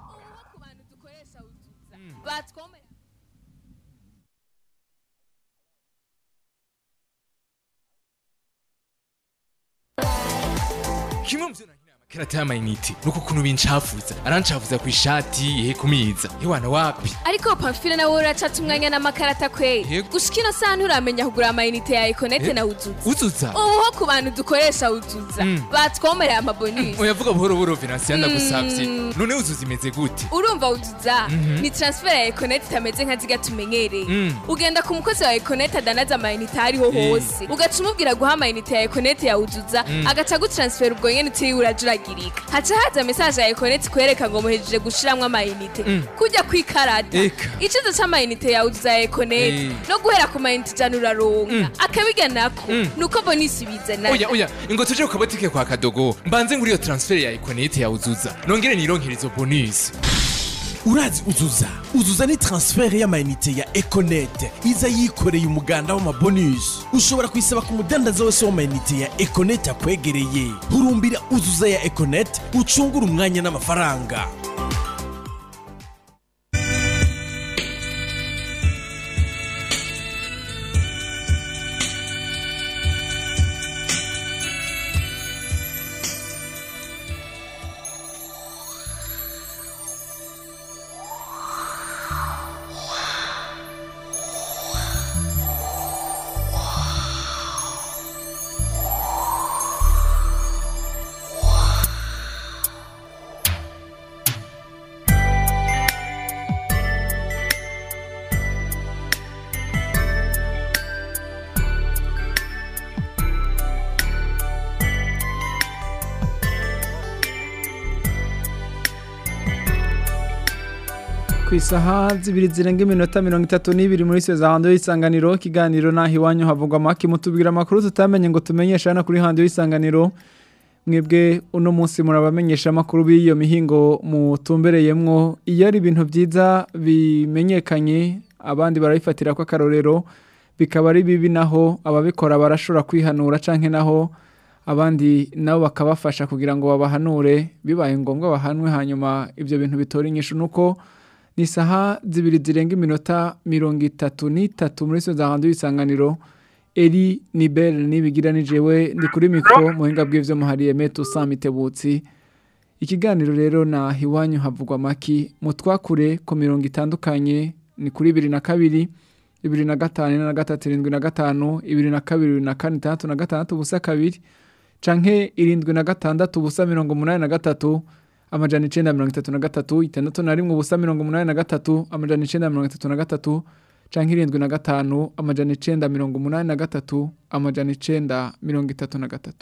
kimwe mu byo nagira amakarata y'amayinite nuko ukuntu bincafuza arancafuza ku ishati ihe kumiza hewana wapi ariko pamfile nawe uracata umwanya n'amakarata kweri gushika ino saha nturamenya kugura amayinite ya ekonete Eh, na uzuza uzuza ubu ho ku bantu dukoresha uzuza Mm. batwomereye amabonisi oyavuga buhoro buhoro venansiyo ndagusavye Mm. none uzuza imeze gute urumva uzuza Mhm. ni transfer ya ekonete itameze nka ziga tumenyereye Mm. ugenda ku mukozi wa ekonete adanaza amayinite aho ariho Eh. hose ugaca umubwira guha amayinite ya ekonete ya uzuza Mm. agaca agutransfera ubwo nyene utiriwe urajuragirika haca haza mesaje ya ekonete ikwereka ngo muhejeje gushiramwo amayinite Mm. kujya kwikarada Eka. icizo c'amayinite ya uzuza ya ekonete Eh. no guhera ku mayinite ijana uraronka akabiga nako Mm. nuko bonisi bizana oya oya ngo tuje ku kabotike kwa kadogo mbanze nguri iyo transfer ya ikonete ya uzuza nongere nironkere izo bonus urazi uzuza uzuza ni transfert y'amayinite ya econet iza yikoreye umuganda w'amabonus ushobora kuyisaba ku mudandaza wese w'amayinite ya econet akwegereye hurumbira uzuza ya econet ucungura umwanya n'amafaranga ku isaha zibiri zirenga iminota mirongo itatu n'ibiri muri za hando y'isanganiro ikiganiro naho iwanyu havugwa amaki mutubwira amakuru tutamenye ngo tumenyeshe hano kuri hando y'isanganiro mwebwe uno munsi murabamenyesha amakuru b'iyo mihingo mutumbereyemwo iyo ari ibintu byiza bimenyekanye abandi barabifatira ko akarorero bikaba ari bibi naho ababikora barashobora kwihanura canke naho abandi nabo bakabafasha kugira ngo babahanure bibaye ngombwa bahanwe hanyuma ibyo bintu bitora inyishu nuko ni isaha zibiri zirenga iminota mirongo itatu n'itatu muri zo za hanze y'isanganiro eri nibel nibigira nijewe ndi kuri mikoro mu buhinga bw'ibyo muhariye meto samitebutsi ikiganiro rero na iwanyu havugwa amaki mutwakure ku mirongo itandukanye ni kuri bibiri na kabiri bibiri na gatanu na gatatu irindwi na gatanu ibiri na kabiri bibiri na kane itandatu na gatandatu ubusa kabiri canke irindwi na gatandatu ubusa mirongo umunani na gatatu amajana icenda mirongo itatu na gatatu itandatu na rimwe ubusa mirongo umunani na gatatu amajana icenda mirongo itatu na gatatu canke irindwi na gatanu amajana icenda mirongo umunani na gatatu amajana icenda mirongo itatu na gatatu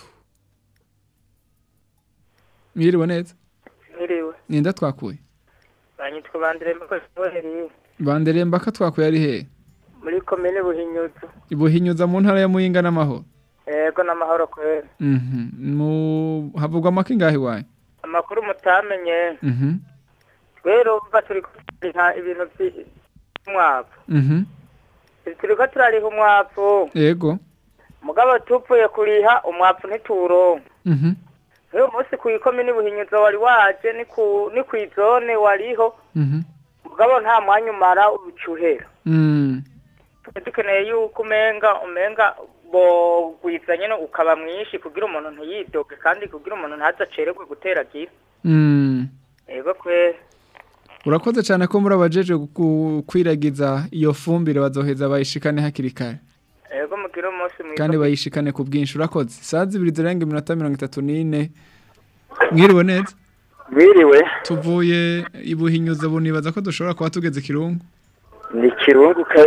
mwiriwe neza Mwiriwe. ninda twakuye Banyitwa Bandiremba ko Soheri banderemba ko twakuye ari hehe muri komine Buhinyuza. ibuhinyuza mu ntara ya muyinga n'amahoro Ego n'amahoro kwera. Mhm. mu havugwa amaki ngahe iwawe Amakuru mutamenye Mhm. rero umva turi kuriha ibintu by'umwavu. Mhm. Turiko turariha umwavu. yego Mugabo tupfuye kuriha umwavu ntituronka. Mhm. Uyu munsi ku ikomine Buhinyuza wari waje ni ku ni ku izone wariho. Mhm. Mugabo nta mwanya umara ucuhera. Mm. dukeneye yuko umenga umenga bo gwizanye no ukaba mwinshi kugira umuntu ntiyidoge kandi kugira umuntu ntazacererwe gutera gira Mm. ego kwe urakoze cyane ko muri abajeje gu- kwiragiza iyo fumbire bazoheza bayishikane hakiri kare ego mugira umunsi mwiza kandi bayishikane ku bwinshi urakoze saa zibiri zirenga iminota mirongo itatu n'ine mwiriwe neza Mwiriwe tuvuye ibuhinyuza bunibaza ko dushobora kuba tugeze kirungu ni kirungu ka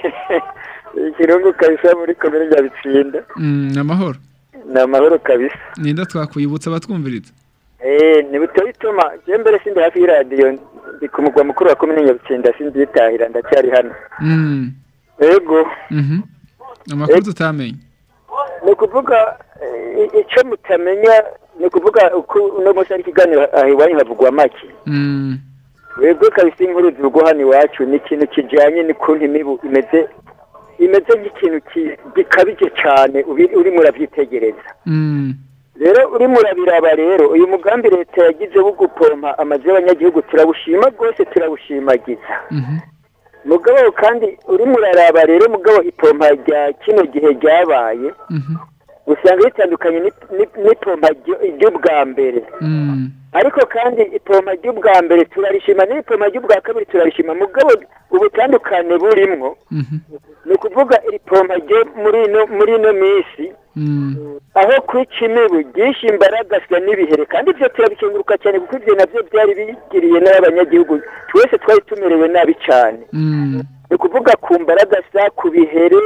ikirungu kabisa muri komine Nyabitsinda Mm, ni amahoro ni amahoro kabisa ninda twakwibutsa abatwumviriza eh ni buto bituma je mbere sindi hafi y'iradiyo ndi ku mugwa mukuru wa komine Nyabitsinda sinditahira ndacyari hano Mm. ego Mhm. amakuru tutamenye ni ukuvuga eh, icyo mutamenya ni ukuvuga uko uno munsi ari ikiganiro aha iwanyu havugwa make Mm. webwe kabisa inkuru zivugwa hano iwacu ni ikintu kijyanye n'ukuntu imibu imeze imeze nk'ikintu ki- gikabije cyane ubi- urimo urabyitegereza Mm. rero urimo urabiraba rero uyu mugambi leta yagize wo gupompa amazu y'abanyagihugu turawushima rwose turawushimagiza Mhm. mugabo kandi urimo uraraba rero mugabo ipompa rya kino gihe ryabaye Mhm. usanga ritandukanye n'ip- n'ip- n'ipompa ryo- ry'ubwa mbere Mm. ariko kandi ipompa ry'ubwa mbere turarishima n'ipompa ry'ubwa kabiri turarishima mugabo ubutandukane burimwo Mhm. ni ukuvuga iri pompa ryo muri ino muri ino minsi Mm. aho kwica imibu ryinshi imbaragaswa n'ibihere kandi ibyo turabikenguruka cyane kuko ibyo nabyo byari bigiriye n'abanyagihugu twese twari tumerewe nabi cyane Mm. ni ukuvuga ku mbaragasa ku bihere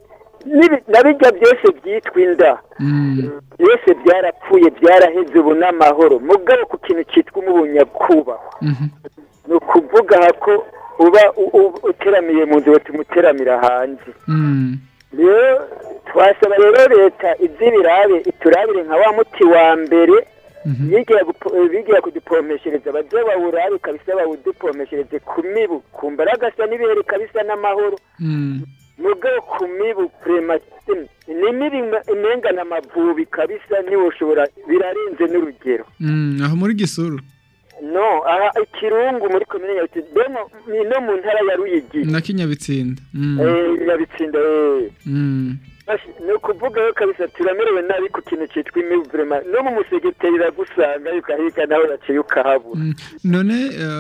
n'ibi- na bijya byose byitwa inda Mm. byose byarapfuye byaraheze ubu n'amahoro mugabo ku kintu cyitwa umubunyakubahwa Mhm. ni ukuvuga aha ko uba u- u- uteramiye mu nzu tumuteramira hanze Mm. rero twasaba rero leta iby'ibirabe iturabire nka wa muti wa mbere bigira gupo- bigira kudupompeshereza baze bawurabe kabisa bawudupompeshereze ku mibu ku mbaragasa n'ibihere kabisa n'amahoro Mm. mugabo ku mibu prematine ni mibi ima- imengana amavubi kabisa niwe ushobora birarenze n'urugero Mm. aho muri gisuru no aha ikirungu muri komine nyabitsinda demo ni no mu ntara ya ruyigi na kinyabitsinda Mm. eh nyabitsinda eh Mm. Ashi, ni ukuvuga rero kabisa turamerewe nabi ku kintu cyitwa imibu vrema no mu musegeteri iragusanga ukahiga nawe yaciye ukahabura Mm. none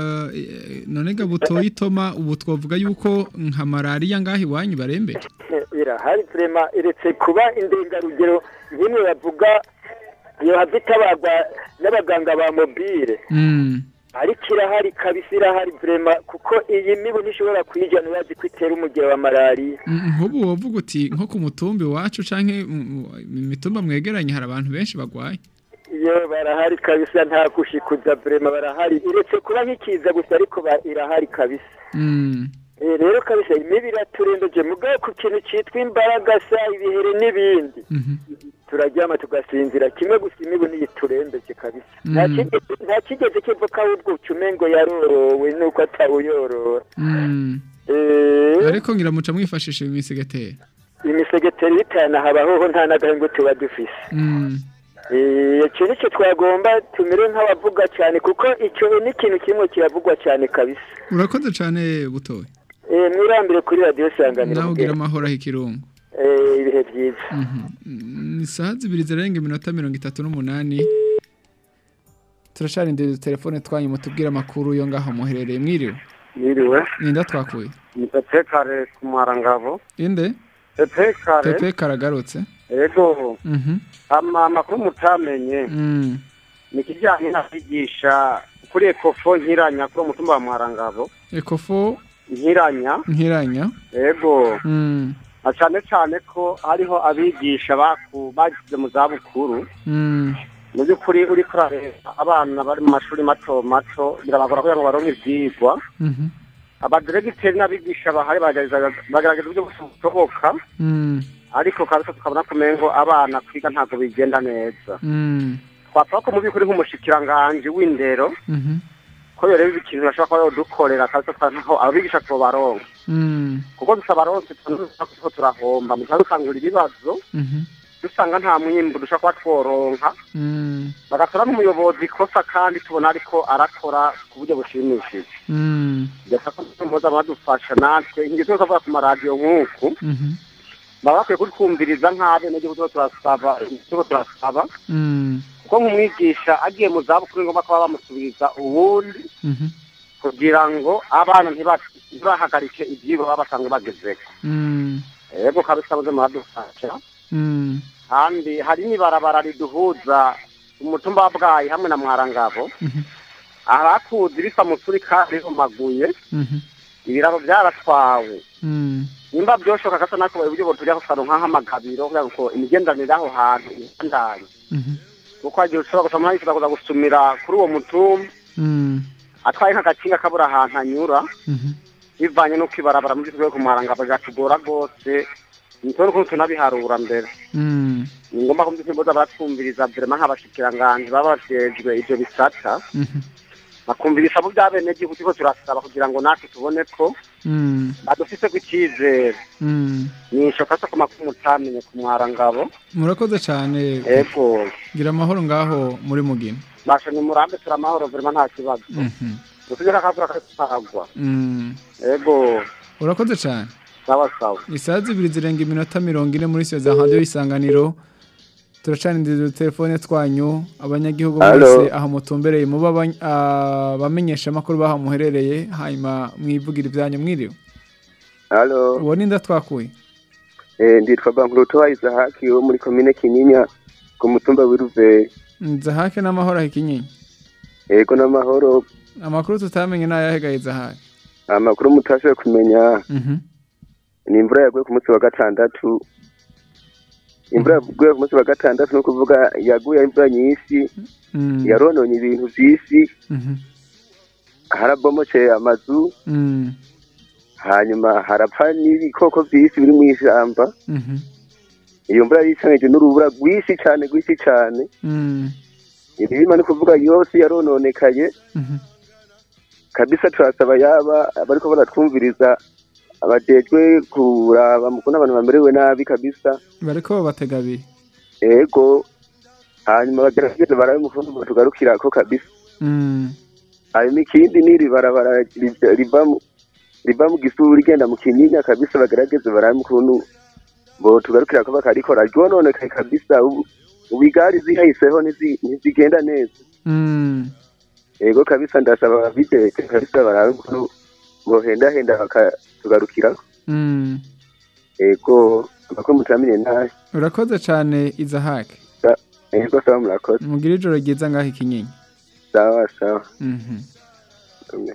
eh, none gabutoyi itoma ubu twavuga yuko nka malariya ngaho iwanyu barembeje irahari vrema iretse kuba indengarugero nk'imwe bavuga iyo hava itabagwa n'abaganga ba mobile Mm. ariko irahari kabisa irahari vrema kuko iyi mibu ntishobora kuyijyana urazi ko itera umugero wa malariya Mm, nk'ubu wovuga uti nko ku mutumbi wacu canke mu- mu mitumba mwegeranye hari abantu benshi bagwaye iyo barahari kabisa nta gushikuza vrema barahari iretse kuba nk'ikiza gusa ariko ba- irahari kabisa Mm. Eh, rero kabisa imibi iraturembeje mugabo ku kintu cyitwa imbaraga sa ibihere n'ibindi Mhm. turaryama tugasinzira kimwe gusa imibu ntiyiturembeje kabisa nta Mm. kigeze- nta kigeze kivuka ahubwo ucumengo yarorowe nuko atawuyorora Mm. Eh, ariko ngira muca mwifashisha imisegeteri imisegeteri bitana habahoho nta n'agahengo tuba dufise Mm. Eh, icyo nicyo twagomba tumere nk'abavuga cyane kuko icyo ni ikintu kimwe kiravugwa cyane kabisa urakoze cyane butoye Eh, mwirambire kuri radiyo sanganiro nawe ugira mubwira. amahoro aho ikirungo Eh, ibihe byiza ni isaha zibiri zirenga iminota mirongo itatu n'umunani turacarindiriza telefone twanyu mutubwire amakuru yo ngaho muherereye mwiriwe Mwiriwe. ninda twakuye ni pepe kare ku mwarangabo inde pepe kare pepe karagarutse ego Mhm. ama amakuru mutamenye Mm. ni ikijyanye n'abigisha kuri ekofo nkiranya kuri umutumba wa mwarangabo ekofo nkiranya nkiranya ego Mm. na cyane cyane ko hariho abigisha baku bagize mu zabukuru Mm. mu by'ukuri uri kurareba abana bari mu mashuri mato mato birabagora kugira ngo baronke ibyigwa Mhm. abadiregiteri n'abigisha bahari bagerageza bagerageza uburyo bwose bushoboka Mm. ariko kabisa tukabona kumengo abana kwiga ntabwo bigenda neza Mm. twapfa ko mu by'ukuri nk'umushikiranganji w'indero Mhm. ko yoreba ikintu bashobora kuba yodukorera kabisa twantaho abigisha tubaronka Mm. kuko dusaba ronse tuko turahomba mu gihe dukangura ibibazo Mhm. dusanga nta mwimbu dushobora kuba tworonka Mm. bagasora n'umuyobozi ikosa kandi tubona ariko arakora ku buryo bushimishije Mm. ndetse ko muza badufasha natwe ingeso zose avuga ku maradiyo nk'uku Mhm. baba bakwiye kutwumviriza nk'abenegihugu tuba turasaba tuba turasaba Mm. kuko nk'umwigisha agiye mu zabukuru ni ngombwa kuba bamusubiriza ubundi Mhm. kugira ngo abana ntiba- ntibahagarike ibyigwa baba basanzwe bagezeho Mm. yego kabisa muze muradufasha Mm. kandi hari n'ibarabara riduhuza umutumba wa bwayi hamwe na mwarangabo Mhm. arakuzi risa musuri kandi rihumaguye Mhm. ibiraro byaratwawe Mm. nimba byoshoka gasa nako uburyo butujya kusano nk'ahamagabiro kugira ngo imigenderanire aho hantu ibandanye Mhm. kuko hagiye ushobora gusoma yifuza kuza gusumira kuri uwo mutumba Mm. atwaye nk'agakinga kabura ahantu anyura Mhm. bivanye n'uko ibarabara mu by'ukuri kumwarangabo byatugora rwose nitwe n'ukuntu tunabiharura mbere Mm. ni ngombwa ko mu by'ukuri boza baratwumviriza vrema nk'abashikiranganji baba bajejwe ivyo bisata Mhm. bakumviriza abo by'abenegihugu turiko turasaba kugira ngo natwe tubone ko Mm. badufiseko icizere Mm. nishoka so ku makuru mutamenye ku mwarangabo murakoze cyane ego gira amahoro ngaho muri mugina basha ni murambe turamahoro vrema nta kibazo Mhm. dusubire akavura kakagwa Mm. ego urakoze cyane sawa sawa isaha zibiri zirenga iminota mirongo ine muri siyo za radiyo y'isanganiro turacaniriza utelefone twanyu abanyagihugu Halo. mwese aho mutumbereye muba abany- abamenyesha amakuru baho muherereye hanyuma mwivugira ibyanyu mwiriwe Halo, uwo ni ndatwakuye eh, nditwa Bankuruto wa Isahaki wo muri komine Kinyinya ku mutumba w'Iruvere. nzahake n'amahoro aho ikinyinya Ego n'amahoro, amakuru tutamenye ni ayahegaye zahake amakuru mutashoboye kumenya Mhm. ni imvura yaguye ku munsi wa gatandatu. Imvura yaguye ku munsi wa gatandatu ni ukuvuga yaguye ari imvura nyinshi, Mm. yarononye ibintu vyinshi, Mhm. harabomokeye amazu, Mm. hanyuma harapfa n'ibikoko vyinshi biri mw'ishamba. Mhm. Iyo mvura yicanije n'urubura rwinshi cane rwinshi cane. Mm. Imirima ni ukuvuga yose yarononekaye. Mhm. kabisa turasaba yaba bariko baratwumviriza abajejwe kuraba mu kuntu abantu bamerewe nabi kabisa bariko babatega abiri ego hanyuma bagerageze barabe umufundi tugarukirako kabisa Mm. hanyuma ikindi n'iri barabara riva- riva mu riva mu gisuru rigenda mu kinyinya kabisa bagerageze barabe ukuntu bo tugarukirako bakarikora ryononekaye kabisa ubu ubu igari zihahiseho ntizi- ntizigenda neza Mm. ego kabisa ndasaba ababijejwe kabisa barabe ukuntu bohendahenda bakatugarukirako Mm. ego amakuru mutamenye nabi urakoze cyane izahake ego sawa murakoze mugire ijoro ryiza ngaho ikinyinya sawa sawa Mhm. Amen.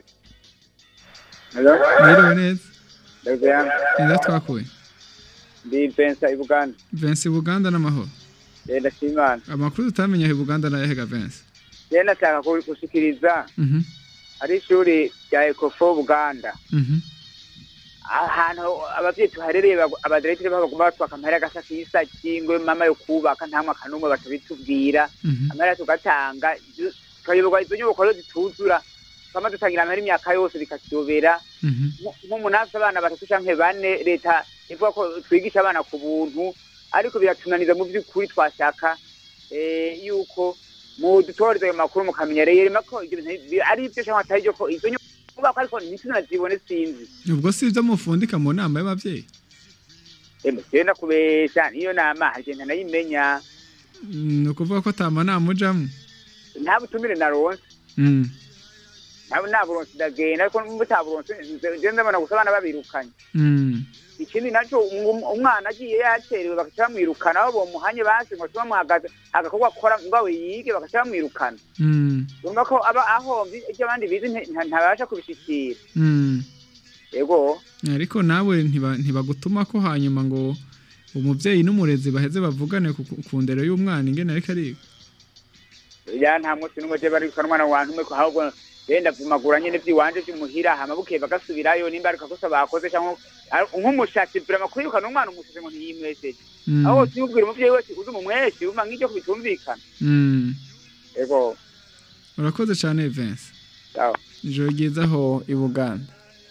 mwiriwe neza Ndabiyanga. nida twakuye Ndi Vincent Ibuganda. Vince Buganda n'amahoro Eh ndashimana. amakuru tutamenye aho Buganda n'ayahega Vince Je nataka ku- kusikiliza Mhm. hari ishuri rya ekofo buganda Mhm. ahantu abavyeyi tuharereye bagu- abadirekiteri bagomba batwaka amahera agasa k'isaki ngo mama yo kubaka nta mwaka n'umwe batabitubwira Mhm. amahera tugatanga izo- tukayoberwa izo nyubako rero zituzura twama dutangira amahera imyaka yose bikatuyobera Mhm. Nko- nk'umuntu afite abana batatu canke bane leta ivuga ko twigisha abana ku buntu ariko biratunaniza mu by'ukuri twashaka eh, yuko mudutoreza ayo makuru mukamenya rero ko ibyo bintu bi- ari ibyo canke atari byo ko izo nyubako ariko ntitunazibone sinzi ubwo si ibyo mufundika mu nama y'ababyeyi emwe genda kubesha niyo nama hagenda nayimenya Mm, ni ukuvuga ko atama nama ujamo nta butumire naronse Mm. nta nta buronse ndagenda ariko mutaburonse nze ndabona gusa abana babirukanye Mm. ikindi naco um- umwana agiye yaterewe bagaca bamwirukana aho bomuhanye basi ngo tuba mwagaze agakorwa akora ngawe yige bagaca bamwirukana Mm. urumva ko aba ahomvye ivyo abandi bize nte- nta- ntabasha kubishikira Mm. yego ariko nawe ntiba- ntibagutuma ko hanyuma ngo umubyeyi n'umurezi baheze bavugane ku ku ndero y'umwana ingene ariko ariga ya nta munsi n'umwe je barikana umwana wantu umwe ko ahubwo yenda vumagura nyene vy'iwanje vy'umuhira hama bukeye bagasubirayo nimba ariko akosa bakoze canke ari- nk'umushatsi vrema kwirukana umwana umushatsi ngo ntiyimwesheje Mm. aho simubwira umuvyeyi wese uzi umumweshi uma nk'iryo kubitumvikana Mm. yego urakoze cyane Vincent sawa ijoro ryiza aho i buganda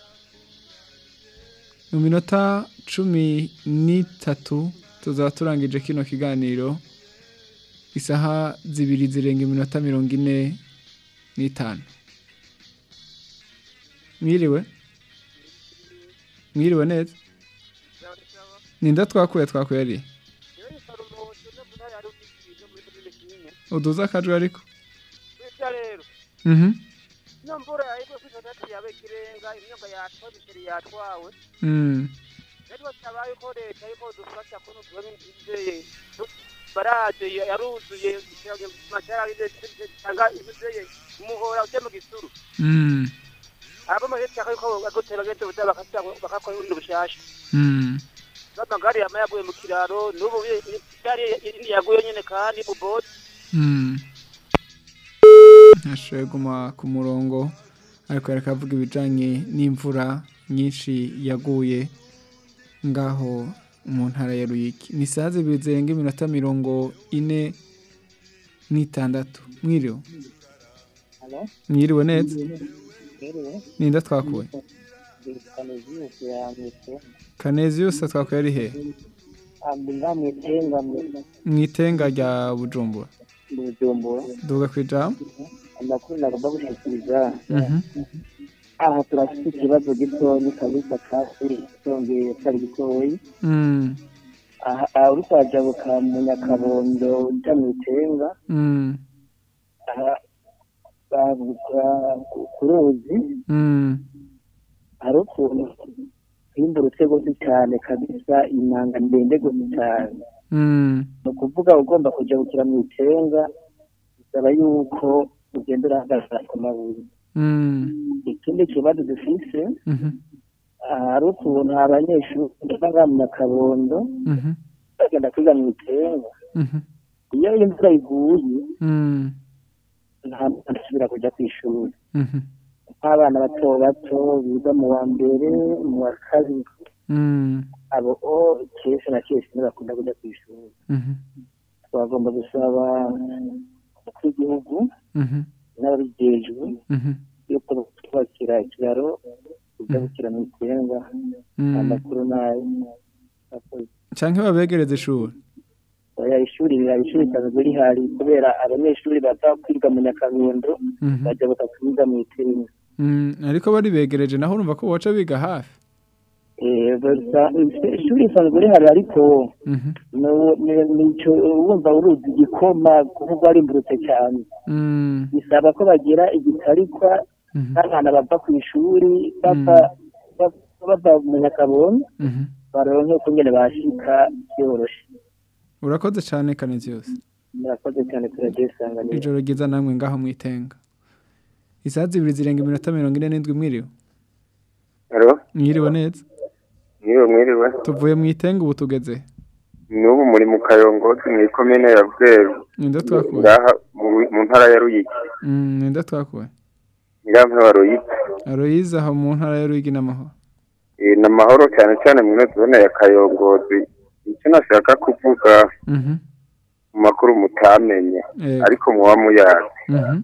mu minota cumi n'itatu tuzaba turangije kino kiganiro isaha zibiri zirenga iminota mirongo ine n'itanu mwiriwe mwiriwe neza ninda twakuye twakuye ari uduza akajwi ariko bityo rero mhm ino mvura yahibwe kwifata ati yabe ikirenga imyuka yatwawe imiceri yatwawe mm rero tabaye ko leta yuko dufasha kuno tubabe imvuzeye baraje yaruzuye mashara tanga imvuzeye umuhora uje mu gisuru mm abo muri leta yuko agotera gete buta bakata bakakora urundi bushasha mm n'amagare yama yaguye mu kiraro n'ubu gari yaguye nyene kandi mu boti Mm. Nashoboye guma ku murongo ariko reka avuga ibijyanye n'imvura nyinshi yaguye ngaho mu ntara ya Ruyiki ni saa zibiri zirenga iminota mirongo ine n'itandatu mwiriwe Halo? mwiriwe neza Mwiriwe. ninda twakuye Kaneziyusi ya Mwitenga. kanezi yose twakuye ari he Ndi nga Mwitenga mu itenga rya bujumbura mu Bujumbura. duga ku ijambo Amakuru nagomba gushikiriza. Mhm. Aha turafite ikibazo gitoyi kabisa kasi cyongeye cyari gitoyi. Mm. Aha aha uri kwajabuka mu Nyakabondo uja Mwitenga. Mm. Aha bavuga ku- ku ruzi Mm. hari ukuntu himburutse rwose cyane kabisa inanga ndende rwose cyane Mm. ni ukuvuga ugomba kujabukira mu itenga bisaba yuko ugenda urahagaze ku mabuye Mm. ikindi kibazo dufise Mhm. aha hari ukuntu abanyeshuri usanga mu nyakabondo Mhm. bagenda kwiga mu itenga Mhm. iyo imvura iguye Mm. nta mwana asubira kujya ku ishuri Mhm. nk'abana bato bato biga mu wa mbere mu wa kabiri Mm. abo o kenshi na kenshi ntibakunda kujya ku ishuri Mhm. twagomba gusaba kw'igihugu Mhm. n'ababijejwe Mhm. yuko twubakira ikiraro tugabukira mu itenga Mm. amakuru nayo canke babegereza ishuri oya ishuri rira ishuri risanzwe rihari kubera abanyeshuri baza kwiga mu nyakabondo Mhm. bajya bakakiga mu itenga Mm, ariko bari begereje naho urumva ko boca biga hafi Eh, gusa ishuri risanzwe rihari ariko Mhm. no- ni- nico wumva uruzi igikoma kuvuga warimburutse cyane Mm. bisaba ko bagira igitarikwa n'abana bava ku ishuri bava bava- bava mu nyakabondo Mhm. baronke ukungene bashika byoroshe urakoze cane kanezi yose murakoze cyane turagiye isanganiro ijoro ryiza namwe ngaho mwitenga isaha zibiri zirenga iminota mirongo ine n'indwi mwiriwe Halo, mwiriwe neza mwiriwe mwiriwe. tuvuye mu itenga ubu tugeze N'ubu muri mu Kayongozi mu ikomine ya Bweru. ninde twakuye Ngaha mu mu ntara ya Ruyigi. Mm, ninde twakuye ngaha baroyize Aloyize aho mu ntara ya Ruyigi n'amahoro Eh, ni amahoro cyane cyane muri zone ya kayongozi icyo nashaka kuvuga Mhm. mu makuru mutamenye Yego. ariko muba muyazi Mhm.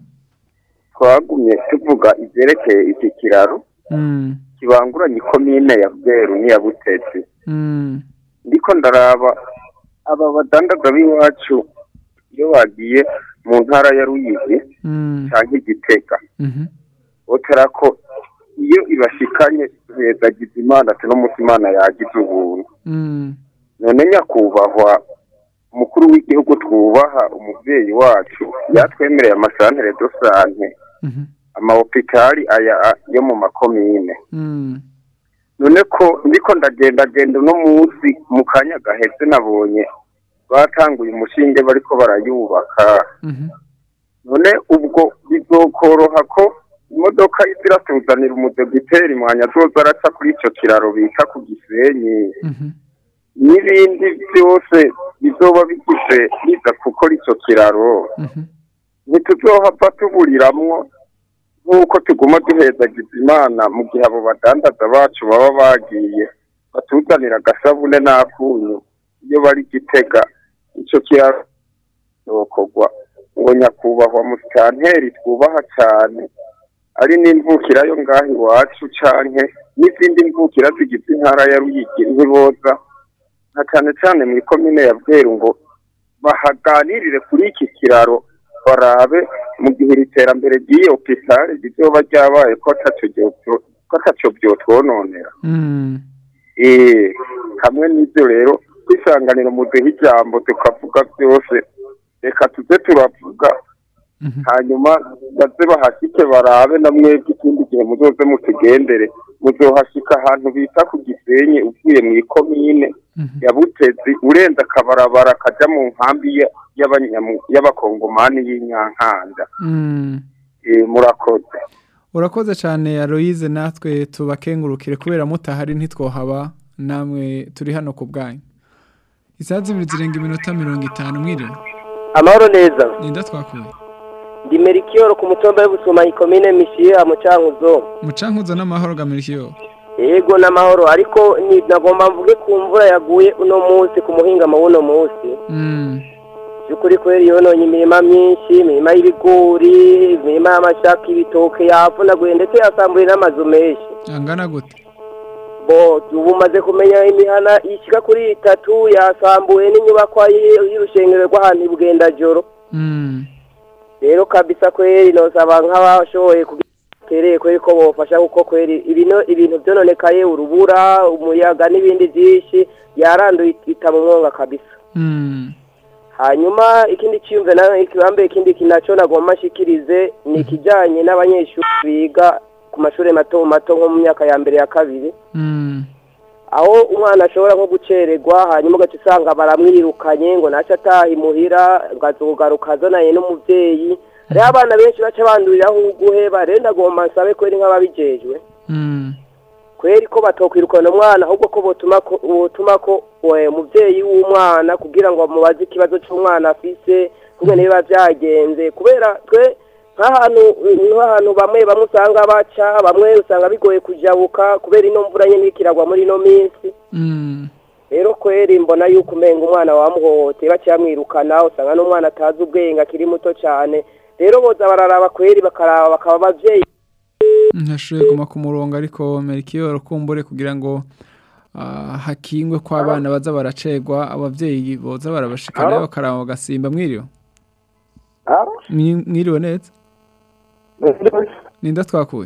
twagumye tuvuga ivyerekeye iki kiraro Mm. kibanguranye ikomine ya bweru n'iya butetsi Mm. ndiko ndaraba aba badandaza b'iwacu iyo bagiye mu ntara ya ruyigi Mm. canke igitega Mhm. botera ko iyo ibashikanye hezagiza imana ati no musi imana yagize ubuntu Mm. none nyakubahwa umukuru w'igihugu twubaha umuvyeyi wacu yatwemereye amasantere dosante Mhm. amahopitali aya a- yo mu makomine Mm. none ko ndiko ndagendagenda uno munsi mu kanya gaheze nabonye batanguye umushinge bariko barayubaka Mhm. none ubwo bizokoroha ko imodoka iziratuzanira umudogiteri mwanya azoza araca kuri ico kiraro bita ku gisenyi Mhm. n'ibindi byose bizoba bigize biza gukora ico kiraro Mhm. ntituzohava tuburiramwo nk'uko tuguma duhezagiza imana mu gihe abo badandaza bacu baba bagiye batuzanira agasabune n'akunyu iyo bari gitega ico kiraro zokorwa ngo nyakubahwa musitanteri twubaha cane ari n'imvukira yo ngaho iwacu canke n'izindi mvukira zigize intara ya ruyigi ntiboza nka cane cane mw'ikomine ya bweru ngo bahaganirire kuri iki kiraro barabe mu gihe iri terambere ry'iyo hopitale rizoba ryabaye ko ataco ryo- ko ataco vyotwononera Mm. Eh, hamwe n'ibyo rero kwisanganira muduha ijambo tukavuga byose reka tuze turavuga hanyuma baze bahashike barabe na mwebwe ikindi gihe muzoze mutugendere muzohashika ahantu bita ku gisenyi uvuye mu ikomine ya butezi urenze akabarabara kaja mu nkambi ya- y'abanyamu- y'abakongomani y'inyankanda Mm. Eh, murakoze urakoze cyane Aloyize natwe tubakengurukire kubera mutahari ntitwohaba namwe turi hano ku bwanyu isaha zibiri zirenga iminota mirongo itanu mwiriwe amahoro neza ninda twakuye ndi merikiyoro ku mutumba w'ubusuma ikomine mishiya mu cankuzo mucankuzo n'amahoro gamirikiyo yego n'amahoro ariko ni nagomba mvuge ku mvura yaguye uno munsi ku muhingamo w'uno munsi Mm. by'ukuri kweri yononye imirima myinshi imirima y'ibigori imirima y'amashaka ibitoke yavunaguye ndetse yasambuye n'amazu menshi angana gute bo ubu umaze kumenya imihana ishyika kuri itatu yasambuye n'inyubakwa y- y'urushengero rw'ahantu i bugendajoro Mm. rero kabisa kweri nosaba nk'abashoboye kugereye kweri ko bofasha kuko kweri ibino ibintu byononekaye urubura umuyaga n'ibindi byinshi yaranduye ita mu mwonga kabisa Mm. hanyuma ikindi cyiyumve nayo ikibambe ikindi kinaco nagomba nshikirize ni ikijanye n'abanyeshuri biga ku mashuri mato mato nko mu myaka ya mbere ya kabiri Mm. aho umwana ashobora nko gucererwa hanyuma ugaca usanga baramwirukanye ngo nace ataha imuhira ngo azogaruka azananye n'umuvyeyi hariho abana benshi baca banduriraho uguheba rero ndagomba nsabe kweri nk'ababijejwe Mm. kweri ko batokwirukana umwana ahubwo ko botuma ko botuma ko we, umuvyeyi w'umwana kugira ngo amubaze ikibazo c'umwana afise kumwe niba vyagenze kubera twe nk'ahantu nk'ahantu bamwe bamwe usanga baca bamwe usanga bigoye kujabuka kubera ino mvura nyene iriko iragwa muri ino minsi Mm. rero kweri mbona yuko umenga umwana wamuhohoteye baciye bamwirukana usanga n'umwana atazi ubwenge akiri muto cane rero boza bararaba kweri bakaraba bakaba abavyeyi ntashoboye guma ku murongo ariko merikiyoro kumbure kugira ngo ah, hakingwe ko abana baza baracegwa abavyeyi boza barabashikana Alo? bakaraba bagasimba mwiriwe Mwi- mwiriwe neza ninda twakuye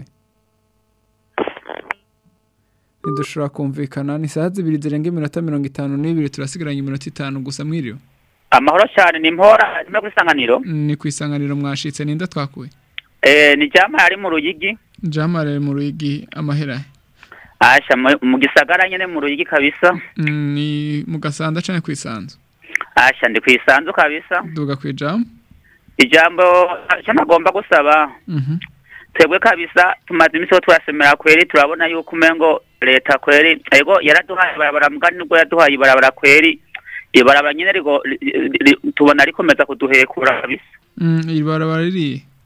ntidushobora kumvikana ni saha zibiri zirenga iminota mirongo itanu n'ibiri turasigaranye iminota itanu gusa mwiriwe amahoro cyane ni mpora no ku isanganiro ni ku isanganiro mwashitse ninda twakuye eh ni jama ari mu ruyigi jamare mu ruyigi amahera asha mu- mu gisagara nyene mu ruyigi kabisa Mm, ni mu gasanda canke kwisanzu asha ndi kwisanzu kabisa duga kwijambo ijambo icyo nagomba gusaba Mhm. twebwe kabisa tumaze iminsi ho turasemera kweri turabona yuko umengo leta kweri ego yaraduhaye ibarabara mugani nubwo yaduhaye ibarabara kweri ibarabara nyene rigo ri- ri- ri- tubona rikomeza kuduhekura kabisa Mm, iri barabara riri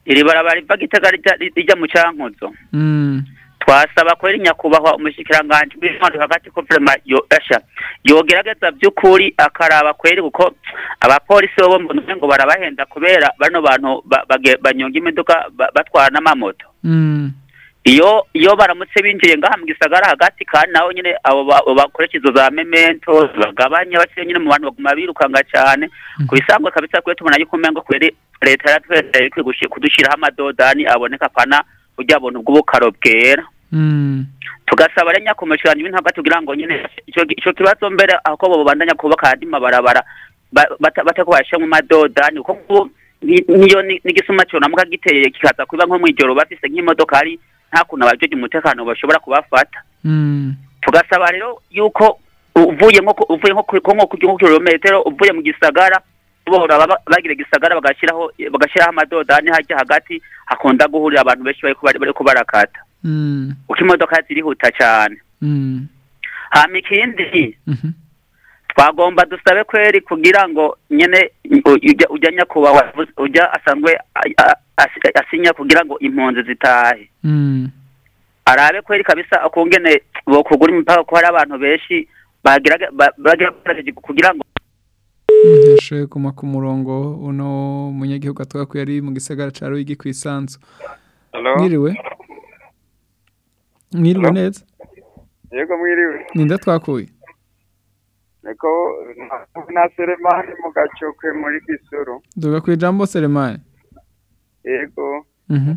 iri barabara riva gitega rija- rijya mu cankuzo Mm. twasaba kweri nyakubahwa umushikiranganji w'intwaro hagati ko vrema yo asha yogerageza by'ukuri akaraba kweri kuko abapolisi bo mbona umengo barabahenda kubera bano bantu ba- bage- banyonga imiduga ba- batwara n'amamoto Mm. iyo iyo baramutse binjiye ngaha mu gisagara hagati kandi naho nyine abo ba- abo bakoresha izo za memento bagabanya basiye nyine mu bantu baguma birukanga cyane ku bisanzwe kabisa kwe tubona yuko umengo kweri leta yaratweretse ikwiye gushi- kudushiraho amadodani aboneka pana burya buntu bw'ubukaro bwera Mm. tugasaba rero nyakomekeranya ibintu hagati kugira ngo nyine ico ico kibazo mbere aho bo babandanya kubaka andi mabarabara ba- bata- batako bashyiramo amadodani kuko nk'ubu ni- niyo ni- n'igisuma cyonamuka giteye kikaza kuba nko mw'ijoro bafise nk'imodoka hari nta kuntu abajeje umutekano bashobora kubafata Mm. tugasaba rero yuko uvuye nko ku- uvuye nko ku- nko ku nko kilometero uvuye mu gisagara bohora baba- bagira gisagara bagashiraho bagashiraho amadodani hajya hagati hakunda guhurira abantu benshi bariko bari- bariko barakata Mm. uko imodoka zirihuta cyane Mm. hama ikindi Mhm. twagomba dusabe kweri kugira ngo nyene u- ujya ujya nyakubahwa ujya asanzwe a- a- asi- asinya kugira ngo impunzi zitahe Mm. arabe kweri kabisa ukungene bokugura imipaka ko hari abantu benshi bagira ba- bagira bagerageje kugira ngo Yashoye kuma ku murongo uno munyagihugu atwa ko yari mu gisagara ca Ruyigi kwisanzu. Hello? Mwiriwe. Mwiriwe Hello? neza. yego mwiriwe Ninda twakuye. niko na seremani mu gacokwe muri gisuru Duga ku ijambo Selemani. yego Mhm.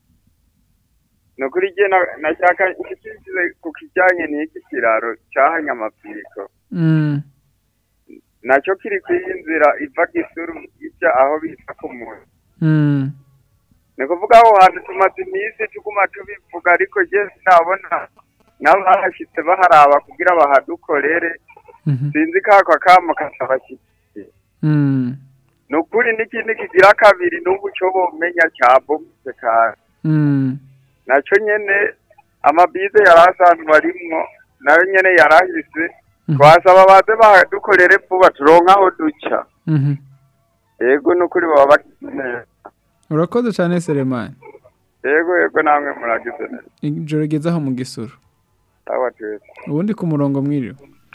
ni ukuri jye na- nashaka nshyikirizwe ku kijyanye n'iki kiraro cyahanye amapiriko Mm. nacyo kiri ku iyi nzira iva gisuru ijya aho bita ku muntu Mm. ni ukuvuga aho hantu tumaze iminsi tuguma tubivuga ariko jye sinabona nabo bahashyitse baharaba kugira bahadukorere Mhm. sinzi kako kamo katabashyikiye Mm. ni ukuri n'ikindi kigira kabiri n'ubu cyo bomenya cyabomutse kandi Mm. nacyo nyene amabize yari asanzwe arimwo nayo nyene yarahise twasaba baze badukorere vuba turonke aho duca Mhm. yego n'ukuri baba bagize neza Urakoze cyane Selemani. yego yego namwe muragize neza Ijoro ryiza aho mu gisuru. sawa twese Ubundi ku murongo mwiriwe.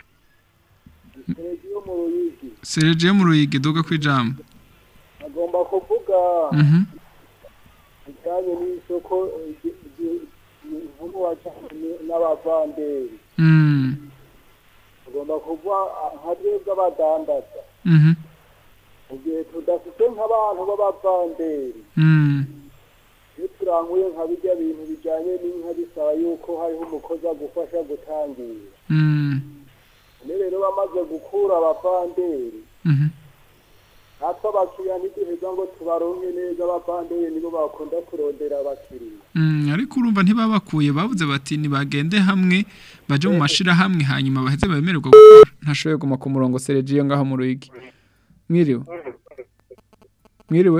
Sergio mu Ruyigi duga ku ijambo. agomba kuvuga Mhm. bijyanye n'isoko ivuga n'abavanderi Mm. agomba kuvuga nka twebwe abadandaza Mhm. mu gihe tudafite nk'abantu b'abavanderi Mm. iyo turanguye nka bijya bintu bijyanye n'inka bisaba yuko hariho umukozi agufasha gutangira Mm. none rero bamaze gukura abavanderi Mhm. natwe abakiriya ntiduheza ngo tubaronke neza abavanderi nibo bakunda kurondera abakiriya Mm, ariko urumva ntibabakuye bavuze bati nibagende hamwe baje mu mashirahamwe hanyuma baheze bemererwa gukora ntashoboye guma ku murongo Sergio ngaho mu Ruyigi mwiriwe mwiriwe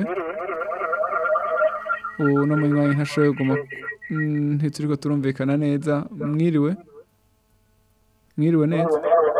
ubu no munywanyi ntashoboye guma Mm, ntituriko turumvikana neza mwiriwe mwiriwe neza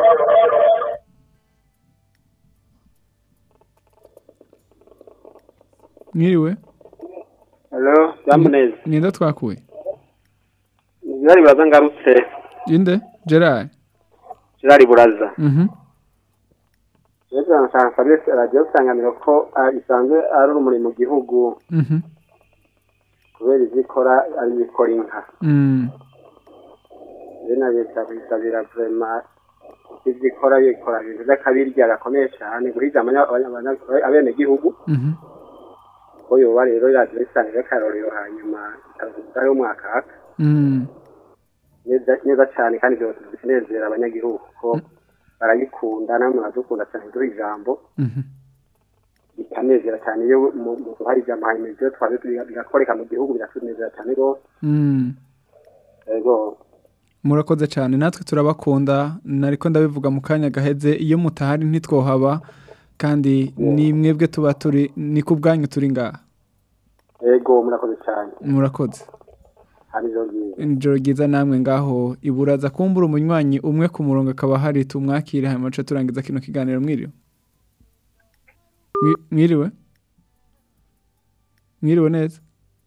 mwiriwe Hello, Yamuneza. Ninda twakuye. Gerard Buraza ngarutse. Inde? Gerard. Gerard Buraza. Mhm. Rero nashaka nsabye radio sanganiro ko ah, isanzwe ari urumuri mu gihugu Mhm. kubera izikora ari ibikora inka. Mm. Rero na leta kwisabira vraiment izikora bikora ibintu by'akabirya gakomeye cyane guhiga abanya- abanya- abene gihugu Mhm. ko yoba rero radio isanganiro karorero hanyuma ikavuga umwaka haka Mm. neza neza cyane kandi byose binezera abanyagihugu ko barayikunda namwe muradukunda cyane duha ijambo Mhm. bikanezera cyane iyo mu- mu hari ijambo hanyuma ibyo twaje tubiga- bigakoreka mu gihugu biratunezera cyane rwose Mm. yego Murakoze cyane natwe turabakunda nariko ndabivuga mu kanya gaheze iyo mutahari ntitwohaba kandi ni mwebwe tuba turi ni ku bwanyu turi ngaha yego murakoze cyane murakoze hari ijoro ryiza ijoro ryiza namwe ngaho iburaza kumbura umunywanyi umwe ku murongo akaba hari tumwakire hanyuma duce turangiza kino kiganiro mwiriwe Mwi- mwiriwe mwiriwe neza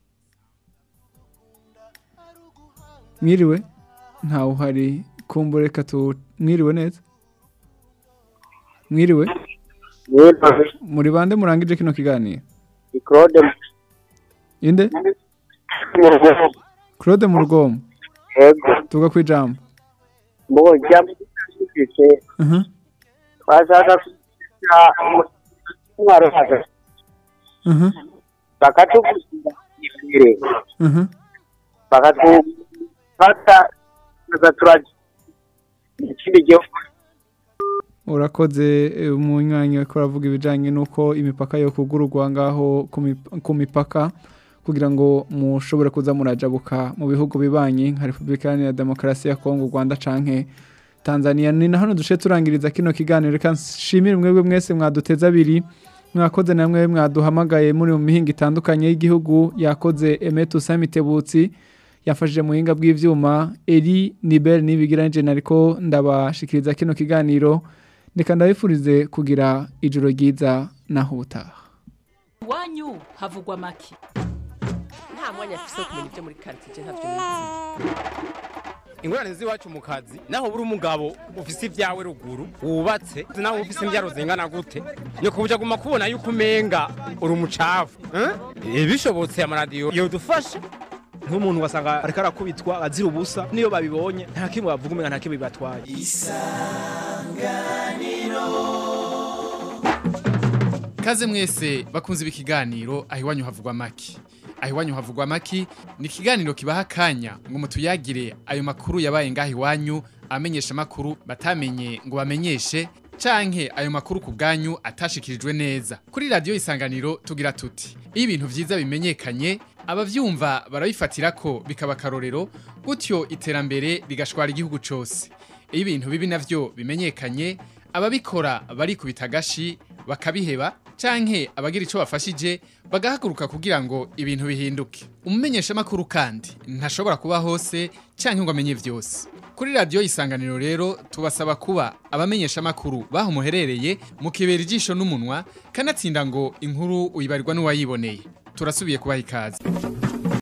mwiriwe ntawe uhari kumbureka tu mwiriwe neza mwiriwe muri bande murangije kino kiganiro Claude inde Claude mu rugomo Yego tuga kwijambo mboja mfise Mhm. twashaka kugira umwaro hagati Mhm. bakatubwira imbere Mhm. bakatufata bakaturagira ikindi gihugu urakoze eh, umunywanyi ko aravuga ibijanye nuko imipaka yo kugururwa ngaho ku mip- ku mipaka kugira ngo mushobore kuza murajabuka mu bihugu bibanyi nka Repubulika Iharanira Demokarasi ya Kongo Rwanda canke Tanzania ni na hano duce turangiriza kino kiganiro reka nshimire mwebwe mwese mwaduteze abiri mwakoze namwe mwaduhamagaye muri mu mihinga itandukanye y'igihugu yakoze Emetu Samitebutsi yafashije mu buhinga bw'ivyuma Eri Nibel nibigiranje nariko ndabashikiriza kino kiganiro reka ndabifurize kugira ijoro ryiza naho ubutaha iwanyu havugwa make nta mwanya afise wo kumenya ibyo muri karitsiye ntabyo nizi ingorane z'iwacu mu kazi naho buri umugabo ufise ibyawe ruguru wubatse naho ufise imbyaro zingana gute ni kubuja guma kubona yuko umenga uri umucafu eh? bishobotse amaradiyo yodufasha nk'umuntu wasanga ariko arakubitwa azira ubusa niyo babibonye nta kimwe bavuga umenga nta kimwe bibatwaye Kaze mwese bakunze ibi kiganiro aho iwanyu havugwa maki. Aho iwanyu havugwa maki ni ikiganiro kibaha akanya ngo mutuyagire ayo makuru yabaye ngaho iwanyu amenyesha makuru batamenye ngo bamenyeshe canke ayo makuru ku bwanyu atashikirijwe neza. Kuri radio isanganiro tugira tuti iyo ibintu vyiza bimenyekanye abavyumva barabifatira ko bikaba akarorero gutyo iterambere rigashwara igihugu cose. Iyo ibintu bibi navyo bimenyekanye ababikora barikubita agashi bakabiheba canke abagira ico bafashije bagahaguruka kugira ngo ibintu bihinduke umumenyesha makuru kandi ntashobora kuba hose canke ngo amenye vyose kuri radio isanganiro rero tubasaba kuba abamenyesha makuru baho muherereye mukibera ijisho n'umunwa kanatsinda ngo inkuru uyibarirwa n'uwayiboneye turasubiye kubaha ikaze